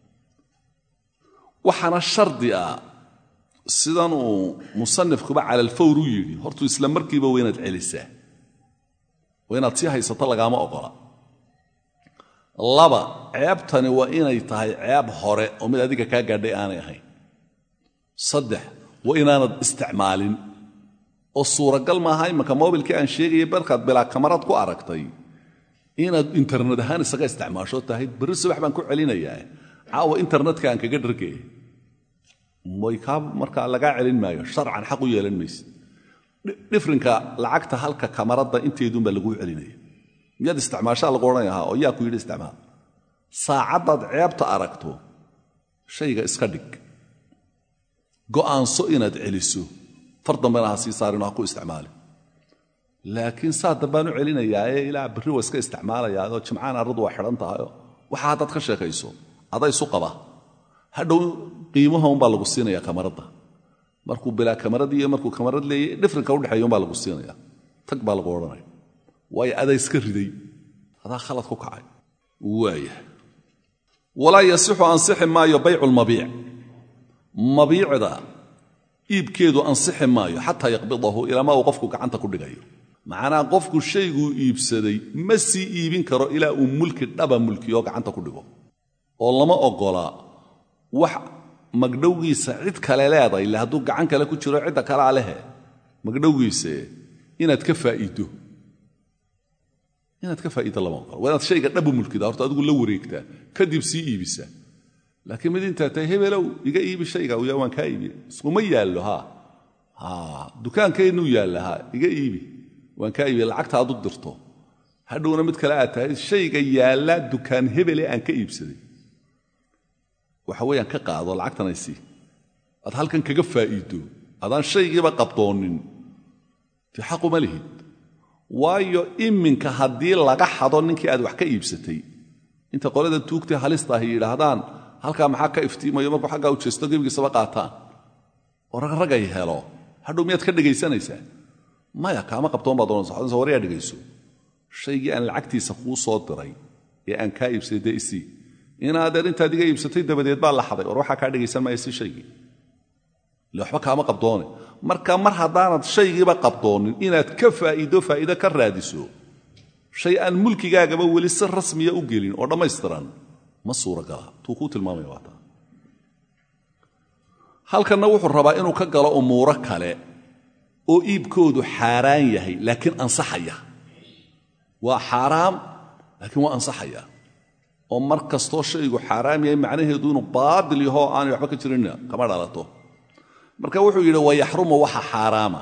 waxaana shardi ah sidan uu musanifkuba cala alfawr u yidhi hortuu isla markiiba waa inaad celisaa waa inaad sii haysato lagaama ogola laba ceebtani waa inay tahay ceeb hore oo mid adiga kaa gaadhay aanay ahayn saddex waa inaanad isticmaalin oo suuragal maaha imanka mobilkii aan sheegaya barkaad bilaa kamarad ku aragtay inaad internet ahaan isaga isticmaasho tahay berri subax baan ku celinayaa caawa internetka aan kaga dhargaya way kaa markaa lagaa celin maayo sharcan xaq u yeelan mayse dhifrinka lacagta halka kamaradda inteedunbaa laguu celinaya miyaad isticmaashaa lagu odhanaya ha oo yaa ku yidhi isticmaal saacaddaad ceebta aragto shayga iska dhig go'aanso inaad celiso far dambena ha sii saarin oo ha ku isticmaali laakiin saa dambaan u celinayaae ilaa berri waa iska isticmaalayaao jimcaan arradu waa xidhan tahayoo waxa haddaad ka sheekayso aday isu qaba hadhow qiimaha unbaa lagu siinaya kamaradda markuu bilaa kamaradii iyo markuu kamarad leeyay dhifrinka udhexeeya unbaa lagu siinaya tag baa lagu odhanaya waayo adaa iska riday adaa khalad ku kacay waaya walaa yasixu ansixi maayo baycu lmabiic mabiicda iibkeedu ansixi maayo xataa yaqbidahu ilaama uu qofku gacanta ku dhigayo macnaa qofku shayguu iibsaday ma sii iibin karo ilaa uu mulki dhaba mulkiyoo gacanta ku dhigo oo lama ogola wax magdhowgiisa cid kale leeday ille hadduu gacan kale ku jiro cidda kalea lehe magdhowgiise inaad ka faa'iiddo inaad ka faa'iiddo lama oqolo waa inaad shayga dhabu mulkida horta adigu la wareegtaa kadib sii iibisa laakiin mid intaa tahay hebelow iga iibi shayga uya waan kaa iibi iskuma yaallo ha ha dukaankaynuu yaalla ha iga iibi waan kaa iibi lacagta aad u dirto hadhowna mid kale aad tahay shayga yaalla dukaan hebele aan ka iibsaday waxa weeyaan ka qaado lacagtanaysi aad halkan kaga faa'iiddo adaan shaygiiba qabdoonin dee xaquma lihid waayo iminka haddii laga xado ninkii aad wax ka iibsatay inta qolada tuugtay halista ahy yidhaahdaan halkaa maxaa ka iftiimayo markuu xaggaa u jeesto gebigiisaba qaataan oo ragragay helo hadhow miyaad ka dhegaysanaysaa maya kaama qabtoon baa doonaysa waryaa dhegayso shaygii aan lacagtiisa kuu soo diray ee aan kaa iibsaday dee isii inaadeer intaad iga iibsatay dabadeed baa la xaday war waxaa kaa dhegaysan maaya si shaygii ile waxba kaama qabdoone marka mar haddaanad shaygiiba qabdoonin inaad ka faa'iido faa'iido ka raadiso shay aan mulkigaagaba weli si rasmiya u gelin oo dhammaystiran ma suuragala tuu kuu tilmaamaya waa taa halkanna wuxuu rabaa inuu ka galo umuuro kale oo iibkoodu xaaraan yahay laakiin ansaxaya waa xaaraam laakiin waa ansaxaya oo mar kastoo shaygu xaaraam yahay macnaheedu inuu baadil yahoo aanay waxba ka jirinna kama dhalato marka wuxuu yidhi wayaxrumu waxa xaaraama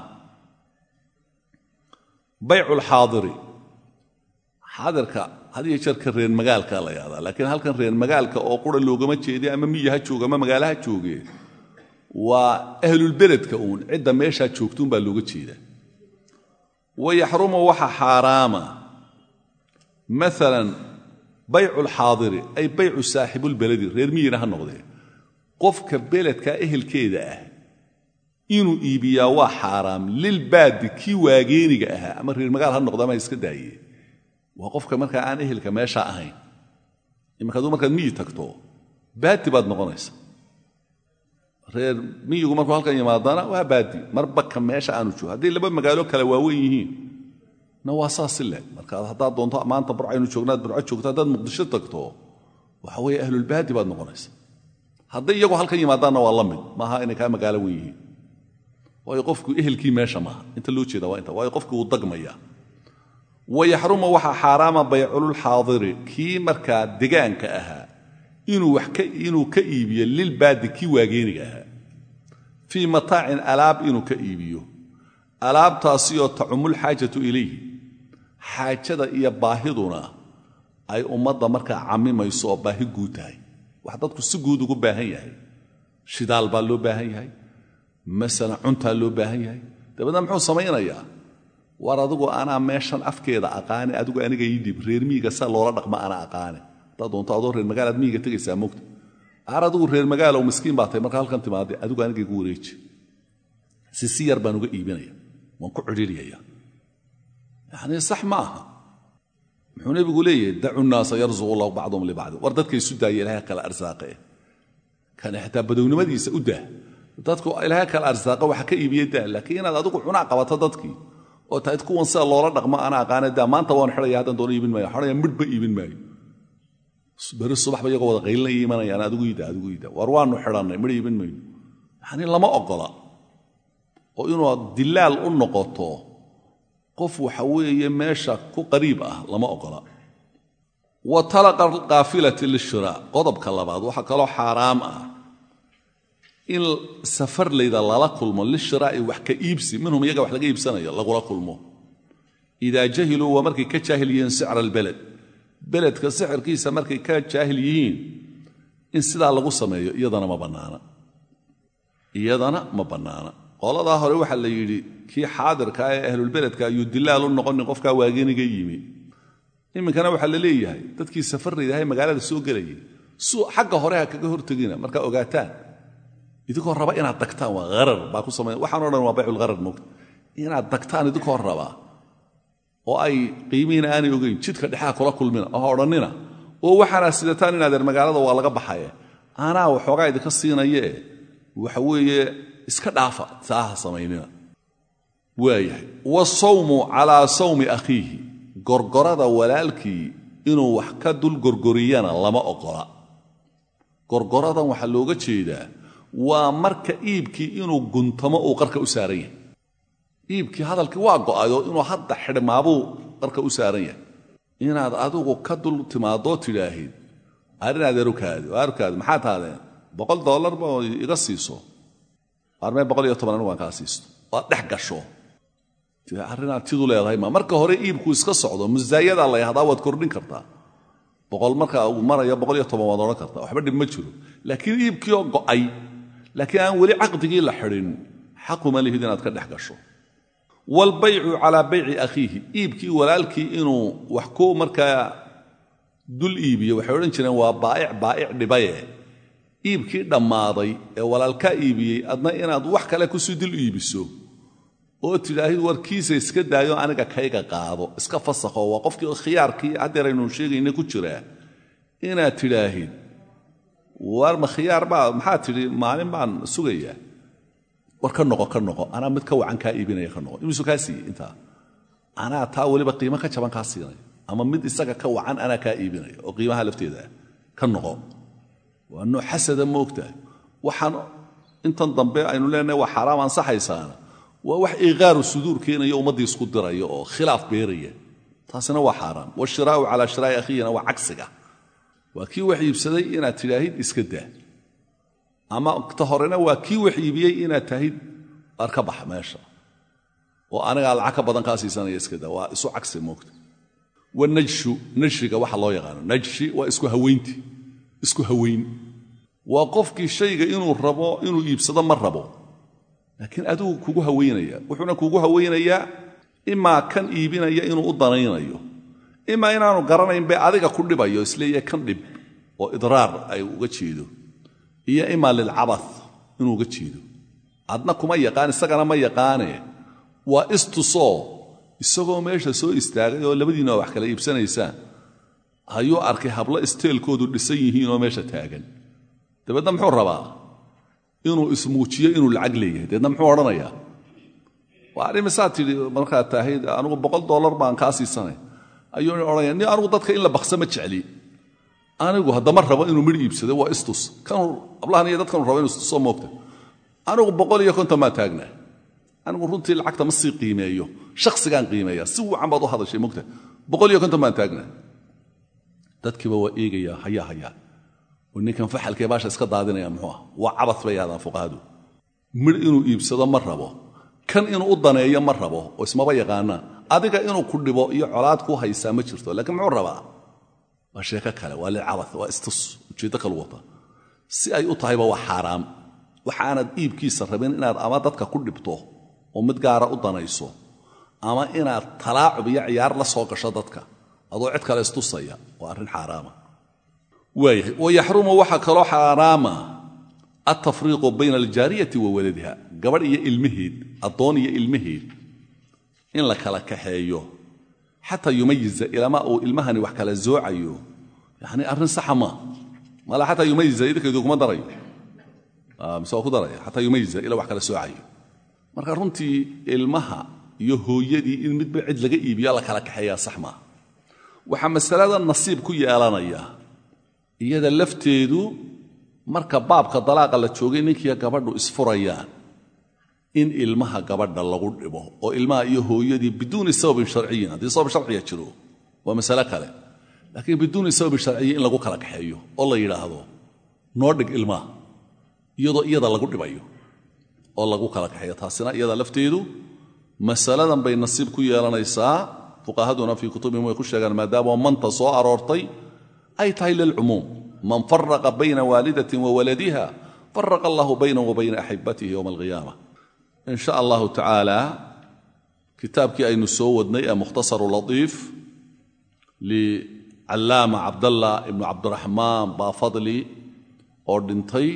bayculxaadiri xaadirka had iyo jeerka reer magaalka la yahdaa laakiin halkan reer magaalka oo qura loogama jeedi ama miyi ha jooga ama magaalo ha joogee waa ahlulbeledka uun cidda meeshaa joogtuun baa looga jeedaa wayaxrumu waxa xaaraama maalan bayculxaadiri ay baycu saaxibulbeledi reer miyina ha noqdee qofka beledka ehelkeeda ah inuu iibiyaa waa xaaraam lilbaadi kii waageeniga ahaa ama reer magaal ha noqda ama iska daaye waa qofka markaa aan ehelka meesha ahayn imanka aduu markaad miyi tagto baadi baad noqonaysa reer miyigu markuu halkan yimaadana waa baadi marba ka meesha aanu joogo hadday laba magaalo kale waaweyn yihiin na waa saas ile marka haddaad doonto maanta burcaynu joognaad burco joogto haddaad muqdisho tagto waxa weeye ahlulbaadi baad noqonaysa hadday iyagu halkan yimaadaanna waa la mid maaha inay kaa magaalo wen yihiin waayo qofku ehelkii meesha maaha inta loo jeeda waa inta waayo qofkii wuu dagmaya wayaxrumu waxaa xaaraama baycululxaadiri kii markaa degaanka ahaa inuu ka iibiyo lilbaadi kii waageeniga ahaa fii mataacin alaab inuu ka iibiyo alaabtaasioo tacumulxaajatu ilayhi xaajada iyo baahiduna ay ummadda markaa cammimayso oo baahi guud tahay wax dadku si guud ugu baahan yahay shidaal baa loo baahan yahay masalan cuntaa loo baahan yahay dabeedna muxuu samaynayaa war adigu anaa meeshan afkeeda aqaane adigu aniga ii dhib reer miyiga saa loola dhaqma ana aqaane haddaad doonto adoo reer magaalaad miyiga tegaysaa mogta aar adigu reer magaalow miskiin baa tahay marka halkan timaadee adigu aniga igu wareeji si si yar baan uga iibinaya waan ku cidhiiriyaya yacnii sax ma aha muxuu nebigu leeyahay dacu nnaasa yarzuqu allahu bacduhum libacdi war dadka isu daaya ilahay kala arsaaqe kane xitaa badownimadiisa u dah dadku ilaahay kala arsaaqa waxa ka iibiye daa laakiin inaad adigu cunaa qabato dadkii oo tahayd kuwan sida loola dhaqmo ana aqaana daa maanta waan xidhaya haddaan doono iibin maayo xidhaya midhba iibin maayo beri subaxba iyagoo wada qaylinaya imanayaan adigu iida adigu iida war waanu xidhannay midh iibin mayno yacnii lama oggola oo inuu dilaal u noqoto qof waxa weeye meesha ku qariib ah lama oggola wa talaqa alkaafilati lishiraa qodobka labaad waxaa kaloo xaaraam ah in safarlayda lala kulmo lishiraa'i wax ka iibsi minhum iyaga wax laga iibsanayo lagula kulmo idaa jahiluu waa markay ka jaahil yihiin sicra albeled beledka sixirkiisa markay ka jaahil yihiin in sidaa lagu sameeyo iyadana ma bannaana iyadana ma bannaana qoladaa hore waxaa la yidhi kii xaadirkaa ee ahlulbeledka ayuu dilaal u noqonin qofkaa waageniga yimi iminkana waxaa la leeyahay dadkii safarlaydahay magaalada soo gelayay xagga hore ha kaga hortegina markaa ogaataan idinkoo raba inaad dagtaan waa harar baa ku samay waxaanoo dhan waa bayculharar moogta inaad dagtaan idinkoo rabaa oo ay qiimihiina aanay ogeyn jidka dhexaa kula kulmina oo odhannina oo waxaanaa sidataan inaadeer magaalada waa laga baxaye anaa waxoogaa idinka siinayee waxa weeye iska dhaafa saaha samaynina waayahay wasawmu calaa sawmi akhiihi gorgorada walaalkii inuu wax ka dul gorgoriyana lama ogola gorgoradan waxaa looga jeedaa waa marka iibkii inuu guntamo uu qarka u saaran yahay iibkii hadalkii waa go'ayo inuu hadda xidhmaabuu qarka u saaran yahay inaad adigu ka dul timaadoo tidhaahid arinaad erukaadi arukaadi maxaa tahdeen boqol dollarba iga siiso armee boqol iyo toban anigu aan kaa siisto oad dhex gasho arinaad tidu leedahay ma marka hore iibku iska socdo musaayadaa la yahdaa waad kordhin kartaa boqol marka uu maraya boqol iyo toban waad odhan kartaa waxba dhib ma jiro laakiin iibkii oo go'ay laakiin aan weli caqdigii la xidhin xaquma lihid inaad ka dhex gasho waalbaycu calaa bayci akhiihi iibkii walaalkii inuu wax ku markaa dul iibiyo waxay odhan jireen waa baa'ic baa'ic dhibaye iibkii dhammaaday ee walaalkaa iibiyey adna inaad wax kale kusii dul iibiso oo tidhaahid warkiisa iska daayo aniga kayga qaado iska fasakho waa qofkii khiyaarkii haddeer aynu sheegayna ku jiraa inaad tidhaahid war ma khiyaar baa maxaa tidhi maalin baan sugayaa war ka noqo ka noqo anaa mid ka wacan kaa iibinaya ka noqo imisu kaa siiyey intaa anaa taa weliba qiimo ka jaban kaa siinaya ama mid isaga ka wacan anaa kaa iibinaya oo qiimaha lafteeda ah ka noqo waa nooc xasada ma ogtahay waxaan intan dambe aynu leenahay waa xaaraam ansaxaysaana waa wax iqaaru suduur keenaya ummaddii isku diraya oo khilaaf beeraya taasina waa xaaraam washiraa'u calaa shiraa'i akhiyina waa cagsiga waa kii wax iibsaday inaad tidhaahid iska daa ama ta horena waa kii wax iibiyey inaad tahid ar ka bax meesha oo anigaa lacag ka badan kaa siisanaya iska daa waa isu cagsi moogta wanajshu najshiga waxa loo yaqaano najshi waa isku haweynti isku haweyn waa qofkii shayga inuu rabo inuu iibsado ma rabo laakiin adigu kugu haweynaya wuxuuna kugu haweynayaa imaa kan iibinaya inuu u danaynayo imaa inaanu garanayn be adiga ku dhibayo isleeyahay kan dhib oo idraar ay uga jeedo iyo imaa lilcaba inuu uga jeedo adna kuma yaqaan isagana ma yaqaane waa istusoo isagoo meesha soo istaagay oo labadiinna wax kala iibsanaysaan ayuu arkay hablo isteelkoodu dhisan yihiinoo meesha taagan dabeedna muxuu rabaa inuu ismuujiyo inuu lacag leeyahay dabeedna muxuu odhanayaa waa arrimisaa tidhi markaad tahayd anugu boqol dollar baan kaa siisanay ayuu odhanaya ni anugu dadka in la baksa ma jecli anigu haddama rabo inuu midh iibsado waa istus kanuu ablahan iyo dadkanu rabo inu istusoo moogta anigu boqol iyo konton baan taagnaa anigu runtii lacagta ma sii qiimeeyo shakhsigaan qiimeeya si wacan baad u hadashay mogta boqol iyo konton baan taagnaa dadkiiba waa eegayaa hayaa hayaa oo ninkan faxalkee baasha iska daadinaya muxuu ah waa cabad bay yahdaan fuqahadu midh inuu iibsado ma rabo kan inuu u daneeyo ma rabo oo ismaba yaqaanaan adiga inuu ku dhibo iyo colaad ku haysaa ma jirto laakiin muxuu rabaa waa sheeko kale waa lilcabad waa istus ujeeddo kalu wata si ay u tahayba waa xaaraam waxaanad iibkiisa rabin inaad ama dadka ku dhibto oo mid gaara u danayso ama inaad talaacub iyo ciyaar la soo gasho dadka adoo cid kale istusaya waa arrin xaaraama waayahay wayaxrumu waxaa kaloo xaaraama altafriiqu bayna aljaariyati wa waladiha gabadh iyo ilmaheed addoon iyo ilmaheed in la kala kaxeeyo xataa yumayiza ilama uu ilmahani wax kala zoocayo yani arrin saxa maa mala xataa yumayiza idinkeedu kuma darayo mise waa ku daraya xataa yumayiza ila wax kala soocayo marka runtii ilmaha iyo hooyadii in midba cid laga iibiyo la kala kaxeeyaa sax maaha waxaa masalada nasiib ku yeelanaya iyada lafteedu marka baabka dalaaqa la joogay ninkiiyo gabadhu isfurayaan in ilmaha gabadha lagu dhibo oo ilmaha iyo hooyadii biduuni sababin sharciyin haddii sabab sharciya jiro waa masale kale laakiin biduuni sababin sharciyin in lagu kala kaxeeyo oo la yidhaahdo noo dhig ilmaha iyadoo iyada lagu dhibayo oo lagu kala kaxeeyo taasina iyada lafteedu masaladan bay nasiib ku yeelanaysaa fuqahaduna fii kutubihim way ku sheegaan maadaama manta soo aroortay ay tahay lilcumuum man faraqa bayna waalidatin wa waladiha faraqa allahu baynahu wa bayna axibatihi yowma alqiyaama in sha allahu tacaala kitaabkii aynu soo wadnay ee mukhtasaru latiif licallaama cabdallah ibnu cabdiraxmaan baafadli oo dhintay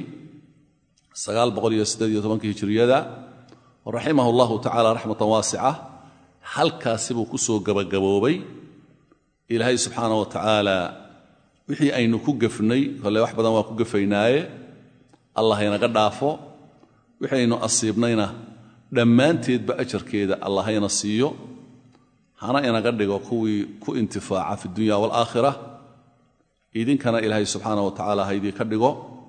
hijiriyada raximah allahu tacala raxmatan waasica halkaasi buu ku soo gabagaboobay ilaahay subxaana wa tacaala wixii aynu ku gefnay kole wax badan waa ku gefaynaaye allah haynaga dhaafo wixii aynu asiibnayna dhammaanteedba ajarkeeda allah hayna siiyo hana inaga dhigo kuwii ku intifaaca fi dunya waalaakhira idinkana ilaahay subxaana wa tacaala haydii ka dhigo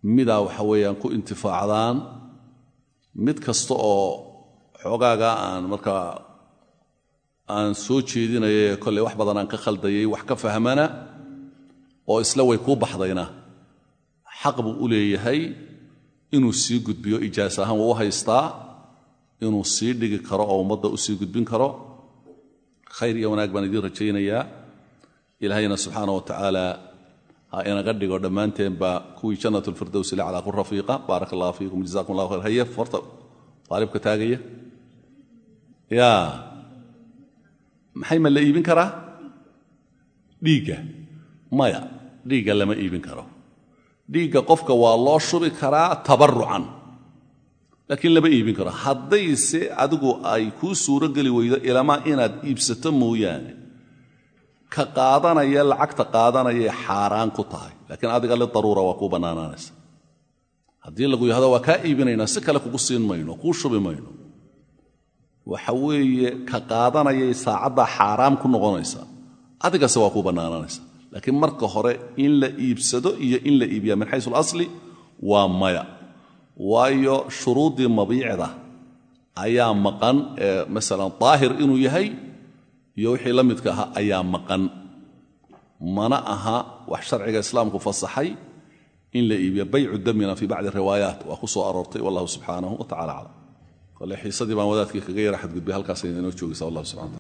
midaa waxa weeyaan ku intifaacdaan mid kasta oo xoogaaga aan markaa aan soo jeedinaya kolley wax badan aan ka khaldayay wax ka fahmana oo isla way kuu baxdayna xaq buu u leeyahay inuu sii gudbiyo ijaas ahaan wuu u haystaa inuu sii dhigi karo oo ummadda u sii gudbin karo khayr iyo wanaag baan idiin rajaynayaa ilaahayna subxaana wa tacaala ha inaga dhigo dhammaanteenba kuwii jannat lfirdows ila calaa ku rafiiqa baarak allah fiikum jazakum allah khayr haye horta aalibka taagaya ya maxay ma la iibin karaa dhiigga maya dhiigga lama iibin karo dhiigga qofka waa loo shubi karaa tabarucan laakiin lama iibin karo haddayse adigu ay kuu suuro geli weydo ilamaa inaad iibsato mooyaane ka qaadanaya lacagta qaadanayay xaaraan ku tahay laakiin adiga lidaruura waa kuu bannaanaanaysa haddii lagu yahdo waa kaa iibinaynaa si kale kugu siin mayno kuu shubi mayno waxa weeye ka qaadanayay saacaddaa xaaraam ku noqonaysa adigase waa kuu bannaanaanaysa laakiin marka hore in la iibsado iyo in la iibiya min xaysu alasli waa maya waayo shuruuddii mabiicda ayaa maqan ee masalan daahir inuu yahay iyo wixii la midka ahaa ayaa maqan mana aha wax sharciga islaamku fasaxay in la iibiyo baycu damina fii bacdi riwaayaat waa ku soo aroortay wallahu subxaanahu wa tacala aclam kole xiisadii baan wadaadkii kaga yara xadgudbay halkaas inoo joogaysa wallah subxana